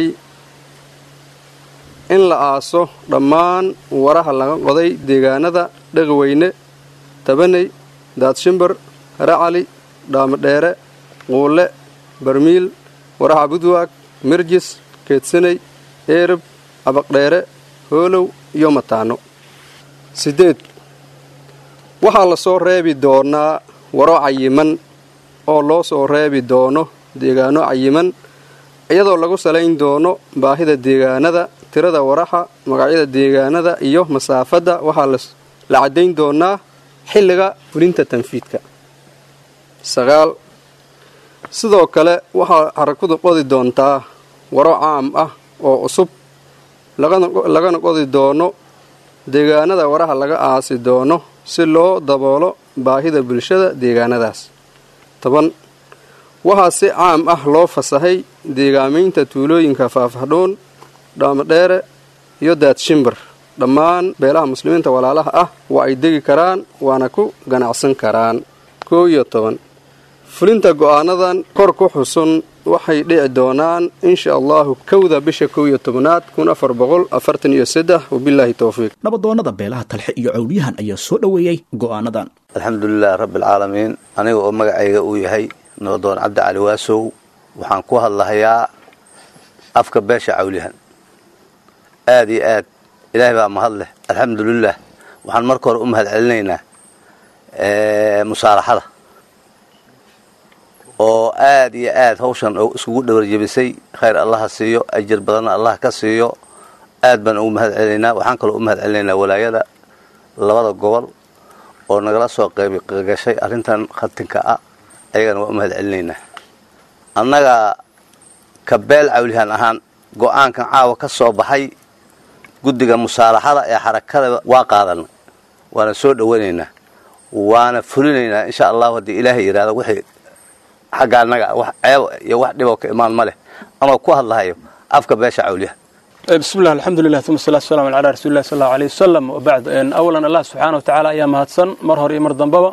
in la aaso dhammaan waraha laga qoday deegaanada dhaqweyne tabaney daadshimbar racali dhaamadheere quulle barmiil waraha budwaag mirjis keedsaney eerab abaqdheere hoolow iyo mataano siddeed waxaa la soo reebi doonaa waro cayiman oo loo soo reebi doono deegaano cayiman iyadoo lagu salayn doono baahida deegaanada tirada waraxa magacyada deegaanada iyo masaafadda waxaa la caddayn doonaa xilliga fulinta tanfiidka sagaal sidoo kale waxaa xarakadu qodi doontaa waro caam ah oo cusub lagana qodi doono deegaanada waraha laga aasi doono si loo daboolo baahida bulshada deegaanadaas toban waxaa si caam ah loo fasahay deegaamaynta tuulooyinka faafadhuun dhaamadheere iyo daadshimbir dhammaan beelaha muslimiinta walaalaha ah waa ay degi karaan waana ku ganacsan karaan koo iyo toban fulinta go'aanadan kor ku xusun waxay dhici doonaan insha allahu kowda bisha kow iyo tobnaad kun afar boqol afartan iyo saddex wabilaahi towfiiq nabadoonnada beelaha talxe iyo cawliyahan ayaa soo dhoweeyey go'aanadan alxamdulilahi rabbi alcaalamiin aniga oo magacayga uu yahay nabadoon cabdi cali waasow waxaan ku hadlahayaa afka beesha cawliyahan aad iyo aad ilaahay baa mahad leh alxamdulilah waxaan marka hore u mahad celinaynaa musaalaxada oo aad iyo aad hawshan iskugu dhawarjebisay khayr allaha siiyo ajir badanna allah ka siiyo aad baan ugu mahad celinaynaa waxaan kaloo u mahad celinaynaa walaayada labada gobol oo nagala soo qeybigashay arrintan khatinka ah ayagana waa u mahad celinaynaa annaga ka beel cawlihaan ahaan go-aankan caawa ka soo baxay guddiga musaalaxada ee xarakada waa qaadanay waana soo dhowanaynaa waana fulinaynaa insha allahu haddii ilaahay yidhahdo wixii xagga annaga wax ceeb iyo wax dhiboo ka imaan ma leh ama ku hadlahayo afka beesha cawliyaha bismi llah alxamdulilah uma salatu waslamu calaa rasuulillahi sal allahu aleyh wasalam wabacd awalan allah subxaana wa tacaala ayaa mahadsan mar hore iyo mar dambaba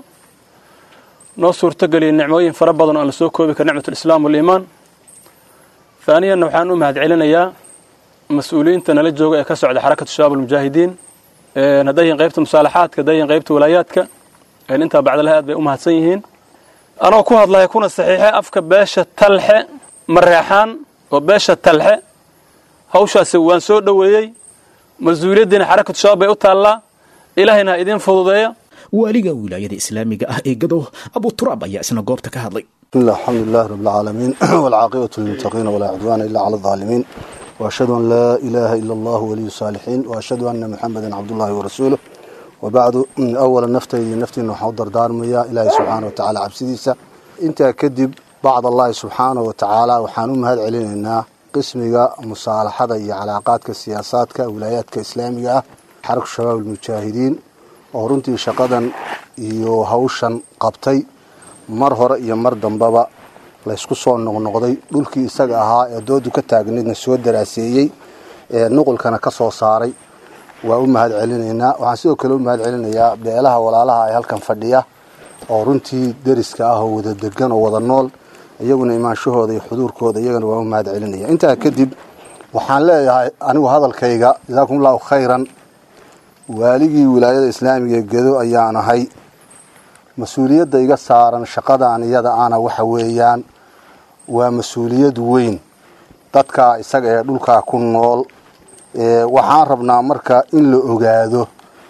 noo suurtageliyay nicmooyin fara badan oo aan la soo koobi kara nicmat alislaam waliimaan haaniyanna waxaan u mahad celinayaa mas-uuliyiinta nala jooga ee ka socda xarakatu shabaab almujaahidiin hadday yihiin qaybta musaalaxaadka hadday yihiin qaybta walaayaadka intaa bacdalaha aad bay u mahadsan yihiin anoo ku hadlaya kuna saxiixe afka beesha talxe mareexaan oo beesha talxe hawshaasi waan soo dhoweeyey mas-uuliyaddiina xarakatu shabaab bay u taallaa ilaahayna ha idiin fududeeya waaliga wilaayada islaamiga ah ee gadow abu turaab ayaa isna goobta ka hadlay bismillah alxamdulilahi rabbi alcaalamiin walcaaqibatu lilmuttaqiina walaa cudwaana ila cala alظaalimiin waashhadu an laa ilaaha ila allahu waliyu saalixiin waashhadu anna muxamedan cabdullahi warasuuluh wabacdu awala naftaydii naftiina waxaan u dardaarmayaa ilaahay subxaana wa tacaala cabsidiisa intaa kadib bacd allahi subxaana wa tacaala waxaan u mahad celinaynaa qismiga musaalaxada iyo calaaqaadka siyaasaadka wilaayaadka islaamiga ah xarku shabaab almujaahidiin oo runtii shaqadan iyo hawshan qabtay mar hore iyo mar dambaba laysku soo noqnoqday dhulkii isaga ahaa ee doodu ka taagnaydna soo daraaseeyey ee nuqulkana ka soo saaray waa u mahad celinaynaa waxaan sidoo kale u mahad celinayaa beelaha walaalaha ee halkan fadhiya oo runtii deriska ah oo wada degan oo wada nool iyaguna imaanshahooda iyo xuduurkooda iyagana waa u mahad celinaya intaa kadib waxaan leeyahay anigu hadalkayga jasaakum allahu khayran waaligii wilaayada islaamiga ee gedo ayaan ahay mas-uuliyadda iga saaran shaqadan iyada ana waxa weeyaan waa mas-uuliyad weyn dadkaa isaga ee dhulkaa ku nool waxaan rabnaa marka in la ogaado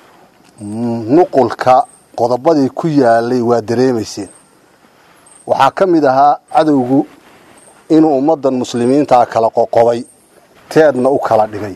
nuqulka qodobadii ku yaalay waa dareemayseen waxaa ka mid ahaa cadowgu inuu ummaddan muslimiintaa kala qoqobay teedna u kala dhigay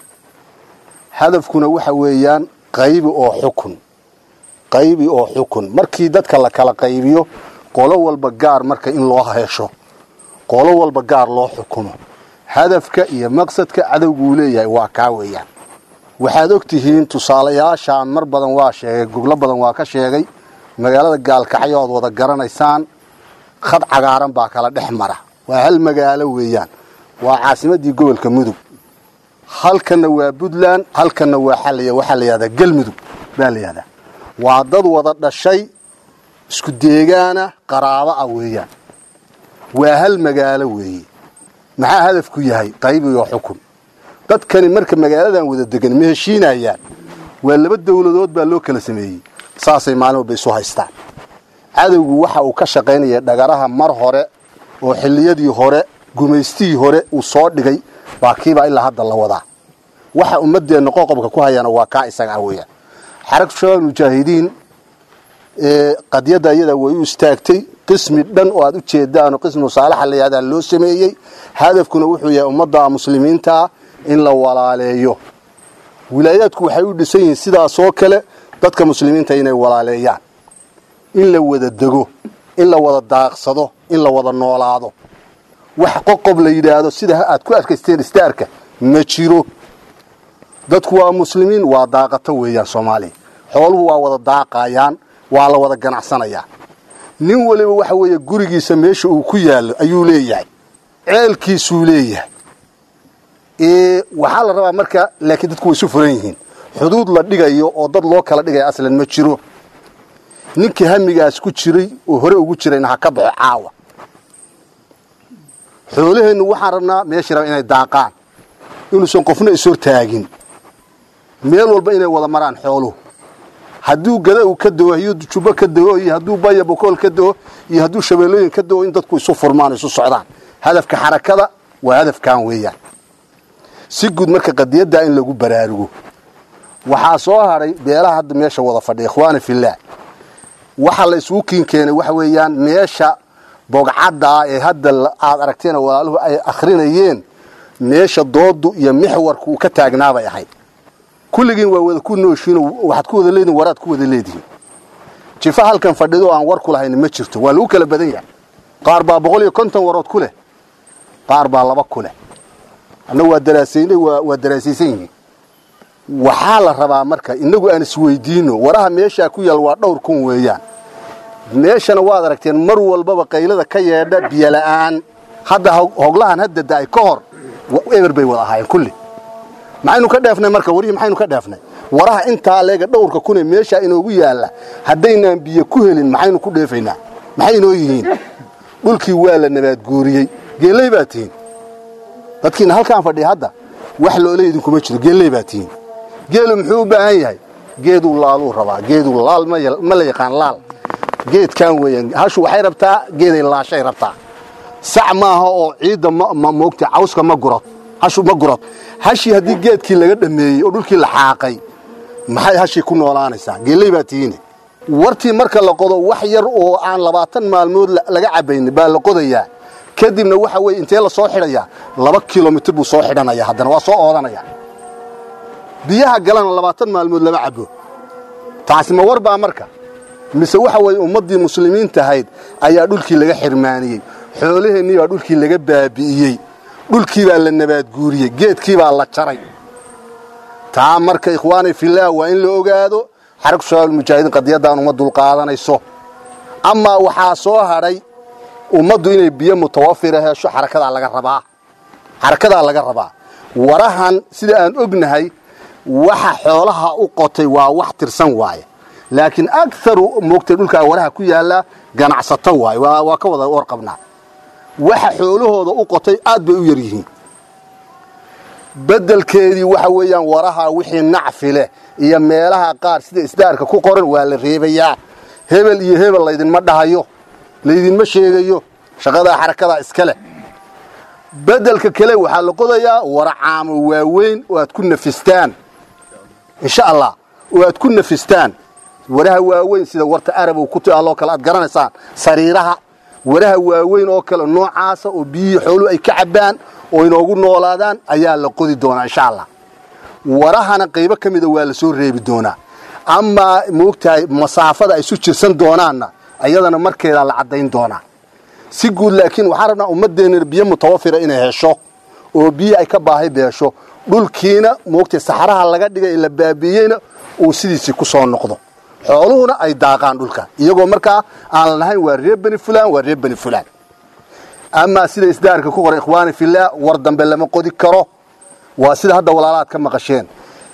hadafkuna waxa weeyaan qaybi oo xukun qaybi oo xukun markii dadka la kala qaybiyo qolo walba gaar marka in loo hesho qolo walba gaar loo xukumo hadafka iyo maqsadka cadowgu uu leeyahay waa kaa weeyaan waxaad og tihiin tusaalayaashaan mar badan waa sheegay goblo badan waa ka sheegay magaalada gaalkacyo oad wada garanaysaan khad cagaaran baa kala dhex mara waa hal magaalo weeyaan waa caasimadii gobolka mudug halkanna waa puntland halkanna waxaa la yihahdaa galmudug baa la yihahdaa waa dad wada dhashay isku deegaana qaraabo ah weeyaan waa hal magaalo weeye maxaa hadafku yahay qayb iyo xukun dadkani marka magaaladan wada degan ma heshiinayaan waa laba dowladood baa loo kala sameeyey saasay maalin walba isu haystaan cadowgu waxa uu ka shaqaynaya dhagaraha mar hore oo xilliyadii hore gumaystihii hore uu soo dhigay baa kiibaa ilaa hadda la wadaa waxa ummadeenna qoqobka ku hayana waa kaa isaga ah weeyaan xaragtu shabaab mujaahidiin qadiyadda iyada way u istaagtay qismi dhan oo aad u jeedaan oo qismu saalaxa la yihahdaa loo sameeyey hadafkuna wuxuu yahay ummadda muslimiintaa in la walaaleeyo wilaayaadku waxay u dhisan yihiin sidaasoo kale dadka muslimiinta inay walaaleeyaan in la wada dego in la wada daaqsado in la wada noolaado wax qoqob la yidhaahdo sida aad ku arkaysteen istaarka ma jiro dadku waa muslimiin waa daaqato weeyaan soomaaliya xooluhu waa wada daaqayaan waa la wada ganacsanayaa nin waliba waxa weeye gurigiisa meesha uu ku yaallo ayuu leeyahay ceelkiisuu leeyahay waxaa la rabaa marka laakiin dadku way isu furan yihiin xuduud la dhigayo oo dad loo kala dhigaya aslan ma jiro ninkii hamigaas ku jiray oo hore ugu jirayna ha ka baxo caawa xoolaheennu waxaan rabnaa meeshii raba inay daaqaan inuusan qofna ishortaagin meel walba inay wada maraan xooluhu hadduu gada uu ka dao hadduu jubbo ka dao iyo hadduu baya bokool ka dao iyo hadduu shabeellooyin ka dao in dadku isu furmaan isu socdaan hadafka xarakada waa hadafkan weeyaan si guud marka qadiyaddaa in lagu baraarugo waxaa soo hadhay beelaha hadda meesha wada fadhiya ikhwaani fillaah waxa la isugu kiin keenay waxa weeyaan meesha bogcaddaa ee hadda aad aragteen walaaluhu ay akhrinayeen meesha doodu iyo mixwarku uu ka taagnaabay ahayd kulligiin waa wada ku nooshiino waxaad ku wada leedihin waraad ku wada leedihiin jifa halkan fadhido aan war ku lahayn ma jirto waa lagu kala badan yahay qaar baa boqol iyo konton warood ku leh qaar baa laba ku leh anna waa daraasaynay waa daraasaysan yihiin waxaa la rabaa marka inagu aan isweydiino waraha meeshaa ku yaal waa dhowr kun weeyaan meeshana waad aragteen mar walbaba qaylada ka yeedha biyola'aan hadda hoglahan hadda da'ay ka hor eber bay wada ahaayeen kulli maxaynu ka dheefnay marka warihii maxaynu ka dheefnay waraha intaa leega dhowrka kunee meeshaa inoogu yaalla haddaynaan biyo ku helin maxaynu ku dheefaynaa maxay inoo yihiin dhulkii waa la nabaadguuriyey geelley baa tihiin dadkiina halkaan fadhiya hadda wax loole idinkuma jiro geelley baa tihiin geelu muxuu u baahan yahay geeduu laaluu rabaa geeduu laal ma la yaqaan laal geedkan weeyaan hashu waxay rabtaa geeday laashay rabtaa sac maaha oo ciidda ma moogta cawska ma gurad hashu ma gurad hashii haddii geedkii laga dhameeyey oo dhulkii la xaaqay maxay hashii ku noolaanaysaa geelley baa tihiine wartii marka la qodo wax yar oo aan labaatan maalmood laga cabaynin baa la qodayaa kadibna waxa weye intee la soo xidhayaa laba kilomitr buu soo xidhanaya haddana waa soo oodanaya biyaha galana labaatan maalmood lama cabo taasi ma war baa marka mise waxa weeye ummaddii muslimiinta ahayd ayaa dhulkii laga xirmaaniyey xoolaheennii baa dhulkii laga baabi'iyey dhulkii baa la nabaadguuriyey geedkii baa la jaray taa marka ikhwaani fillaah waa in la ogaado xaragtu shabaab mujaahidiin qadiyaddan uma dulqaadanayso amaa waxaa soo hadhay ummaddu inay biyo mutawafira hesho xarakadaa laga rabaa xarakadaa laga rabaa warahan sida aan ognahay waxa xoolaha u qotay waa wax tirsan waaye laakiin agaru moogtay dhulkaa waraha ku yaalla ganacsato waaye waa ka wada warqabnaa waxa xoolahooda u qotay aad bay u yar yihiin beddelkeedii waxa weeyaan waraha wixii nacfi leh iyo meelaha qaar sida isdaarka ku qoran waa la reebayaa hebel iyo hebel laydinma dhahayo laydinma sheegayo shaqadaa xarakadaa iska leh beddelka kale waxaa la qodayaa wara caamo waaweyn oo aad ku nafistaan insha allah oo aad ku nafistaan waraha waaweyn sida warta arabow ku taalloo kale aad garanaysaan sariiraha waraha waaweyn oo kale noocaasa oo biyihii xooluhu ay ka cabbaan oo inoogu noolaadaan ayaa la qodi doonaa insha allah warahana qaybo ka mida waa la soo reebi doonaa amaa moogtahay masaafada ay isu jirsan doonaanna ayadana markeedaa la caddayn doonaa si guud laakiin waxaan rabnaa ummaddeena biyo mutawafira inay hesho oo biyo ay ka baahi beesho dhulkiina moogtay saxaraha laga dhigay la baabiiyeyna uu sidiisii ku soo noqdo xooluhuna ay daaqaan dhulka iyagoo markaa aan lahayn waa reer beni fulan waa reer beni fulan amaa sida isdaarka ku qoray ikhwaani fillah war dambe lama qodi karo waa sida hadda walaalaad ka maqasheen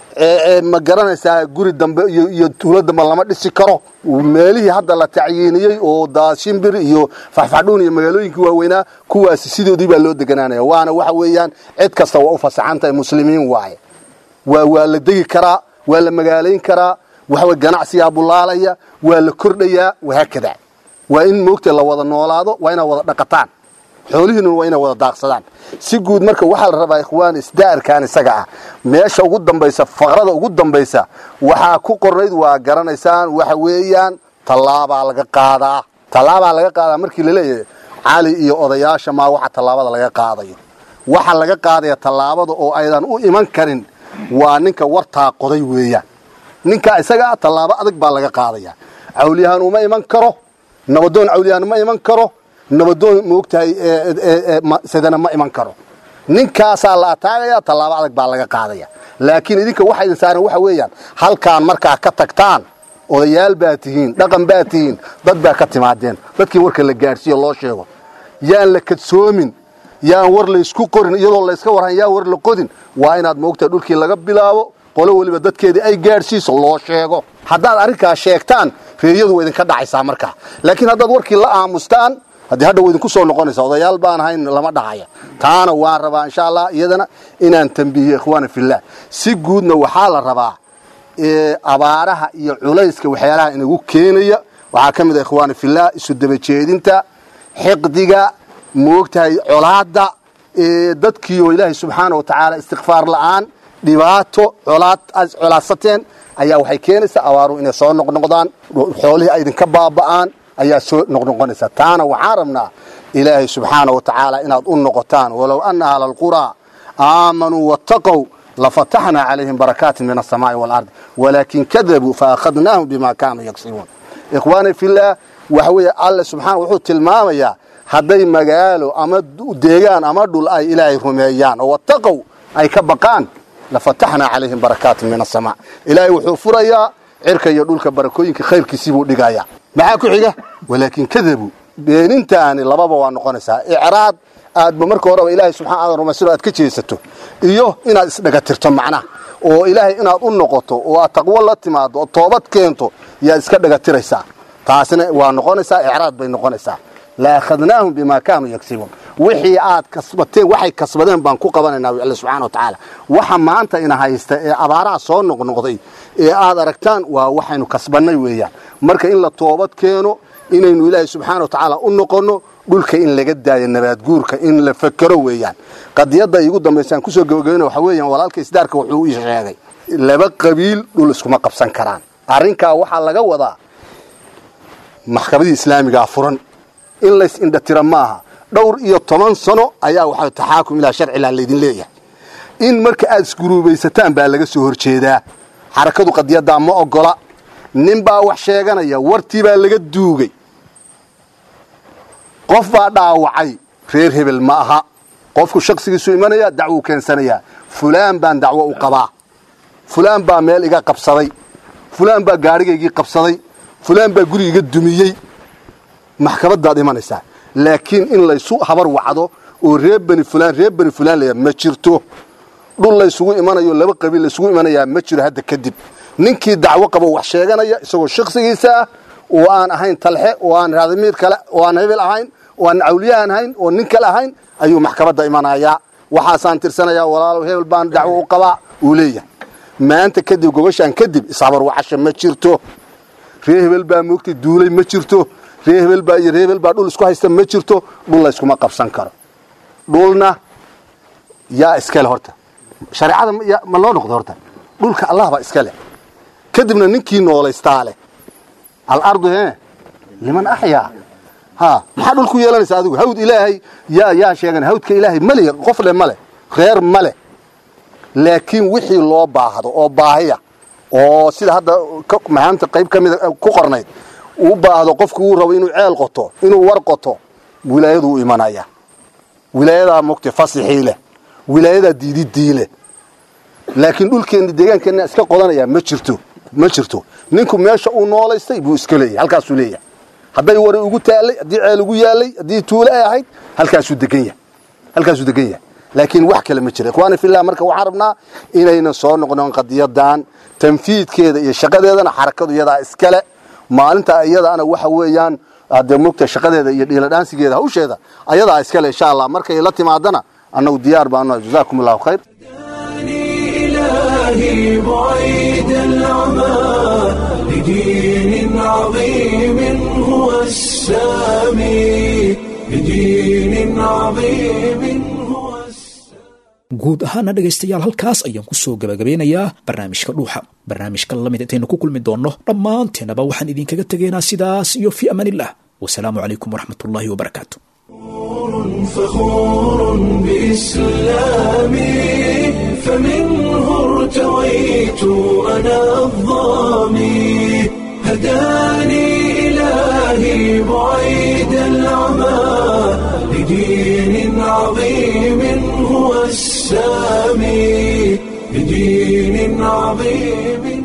ma garanaysaa guri dambe iyo tuulo dambe lama dhisi karo meelihii hadda la tacyiiniyey oo daashimbir iyo faxfaxdhuun iyo magaalooyinkii waaweynaa kuwaasi sidoodii baa loo deganaanaya waana waxa weeyaan cid kasta waa u fasaxan tahay muslimiin waaye waa waa la degi karaa waa la magaalayn karaa waxawey ganacsigaa bulaalaya waa la kordhayaa wahaakada waa in moogta la wada noolaado waa inaad wada dhaqataan xoolihiinuna waa inay wada daaqsadaan si guud marka waxaa la rabaa ikhwaan isdaarkan isaga ah meesha ugu dambaysa faqrada ugu dambaysa waxaa ku qornayd waa garanaysaan waxa weeyaan tallaabaa laga qaadaa tallaabaa laga qaadaa markii laleeyahay cali iyo odayaasha maa waxa tallaabada laga qaadayo waxa laga qaadaya tallaabada oo aydan u iman karin waa ninka wartaa qoday weeyaan ninkaa isaga ah tallaabo adag baa laga qaadaya cawliyahaan uma iman karo nabadoon cawliyahaan uma iman karo nabadoon moogtahay sidana ma iman karo ninkaasaa la ataagaya tallaabo adag baa laga qaadaya laakiin idinka waxa idin saaran waxa weeyaan halkaan markaa ka tagtaan odayaal baa tihiin dhaqan baa tihiin dad baa ka timaadeen dadkii warka la gaadhsiiyo loo sheego yaan la kadsoomin yaan war laysku qorin iyadoo layska warhan yaa war la qodin waa inaad moogtahay dhulkii laga bilaabo qolo weliba dadkeedii ay gaadhsiiso loo sheego haddaad arrinkaas sheegtaan reeyadu waa idinka dhacaysaa markaa laakiin haddaad warkii la aamustaan haddii hadha wa idinku soo noqonaysa odayaal baan ahayn lama dhacaya taana waan rabaa insha allah iyadana inaan tambihiyo ikhwaana fillah si guudna waxaa la rabaa abaaraha iyo culayska waxyaalaha inagu keenaya waxaa ka mid a ikhwaana fillah isu dabajeedinta xiqdiga moogtahay colaadda dadkiioo ilaahay subxaana wa tacaala istikfaar la'aan dhibaato colaad colaadsateen ayaa waxay keenaysaa abaaruhu inay soo noqnoqdaan xoolihii ay idinka baaba'aan ayaa soo noqnoqonaysa taana waxaan rabnaa ilaahay subxaana wa tacaala inaad u noqotaan walow ana ahla alquraa aamanuu wattaqow lafataxnaa calayhim barakaatin min alsamaa'i waalardi walaakin kadabuu faakhadnaahum bima kaanuu yagsibuun ikhwaani fillaah waxa weeye alle subxaana wuxuu tilmaamayaa hadday magaalo ama deegaan ama dhul ay ilaahay rumeeyaan oo wattaqow ay ka baqaan lafataxnaa calayhim barakaatin min asamaa ilaahay wuxuu furayaa cirka iyo dhulka barakooyinka khayrkiisii buu dhigayaa maxaa ku xiga walaakin kadabuu beenintaani lababa waa noqonaysaa icraad aadba marka horeba ilaahay subxana aadan rumaysano aad ka jeesato iyo inaad isdhagatirto macnaha oo ilaahay inaad u noqoto oo aad taqwo la timaado oo toobad keento yaad iska dhagatiraysaa taasina waa noqonaysaa icraad bay noqonaysaa la akhadnaahum bima kaanuu yagsibuun wixii aad kasbateen waxay kasbadeen baan ku qabanaynaa alle subxana wa tacaala waxa maanta ina haysta ee abaaraha soo noqnoqday ee aad aragtaan waa waxaynu kasbannay weeyaan marka in la toobad keeno inaynu ilaahay subxaana wa tacaala u noqonno dhulka in laga daayo nabaadguurka in la fakero weeyaan qadiyadda iigu dambaysaan kusoo gabagabayna waxa weeyaan walaalka isdaarka wuxuu ii sheegay laba qabiil dhul iskuma qabsan karaan arrinkaa waxaa laga wadaa maxkamadii islaamigaa furan in lays indhatira maaha dhowr iyo toban sano ayaa waxa taxaakum ilaa sharcilaa laydin leeyahay in marka aad isguruubaysataan baa laga soo horjeedaa xarakadu qadiyaddaa ma ogola nin baa wax sheeganaya wartii baa laga duugay qof baa dhaawacay reer hebel ma aha qofku shaksigiisu imanaya dacwuu keensanayaa fulaan baan dacwo u qabaa fulaan baa meel iga qabsaday fulaan baa gaadhigaygii qabsaday fulaan baa guri iga dumiyey maxkamadaad imanaysaa laakiin in laysu habar wacdo oo reer beni fulaan reer beni fulaan laya ma jirto dhul laysugu imanayo laba qabiil laysugu imanayaa ma jiro hadda kadib ninkii dacwo qabo wax sheeganaya isagoo shaksigiisa ah oo aan ahayn talxe oo aan raadimiir kale oo aan hebel ahayn oo aan cawliyahan ahayn oo nin kale ahayn ayuu maxkamadda imanayaa waxaasaan tirsanayaa walaalow hebel baan dacwo u qabaa uu leeyahay maanta kadib gobashaan kadib ishabar wacasha ma jirto reer hebel baa moogtay duulay ma jirto reer hebel baa iyo reer hebel baa dhul isku haysta ma jirto dhul layskuma qabsan karo dhulna yaa iskale horta shareecada ma loo noqdo horta dhulka allah baa iska leh kadibna ninkii noolaystaa leh alardu he liman axyaa ha maxaa dhul ku yeelanaysa adigu hawd ilaahay yaa yaa sheegan hawdka ilaahay male qof le male reer male laakiin wixii loo baahdo oo baahiya oo sida hadda mahaamta qayb ka mida ku qornayd uu baahdo qofku uu rabo inuu ceel qoto inuu war qoto wilaayadu u imanaya wilaayadaa mugta fasixii leh wilaayadaa diididii leh laakiin dhulkeenna deegaankeenna iska qodanaya ma jirto ma jirto ninku meesha uu noolaystay buu iska leeyahay halkaasuu leeyahay hadday wari ugu taallay haddii ceel ugu yaalay haddii tuule ay ahayd halkaasuu degan yahay halkaasuu degan yahay laakiin wax kale ma jira ikhwaani fillah marka waxaan rabnaa inayna soo noqnoon qadiyadan tanfiidkeeda iyo shaqadeedana xarakadu iyadaa iskale maalinta iyadaana waxa weeyaan hadee mogta shaqadeeda iyo dhiiladhaansigeeda hawsheeda ayadaa iskale insha allah markay la timaadana annagu diyaar baanu jazaakum allahu khayr إلهي بعيد العمى لدين عظيم هو السامي لدين عظيم هو guud ahaana dhegaystayaal halkaas ayaan ku soo gabagabeynayaa barnaamijka dhuuxa barnaamijka lamid intaynu ku kulmi doonno dhammaanteenaba waxaan idinkaga tegaynaa sidaas iyo fii amaanillah wasalaamu calaykum waraxmatullaahi wabarakaatu فخور بإسلامي فمنه ارتويت أنا الظامي هداني إلهي بعيد العمى لدين عظيم هو السامي لدين عظيم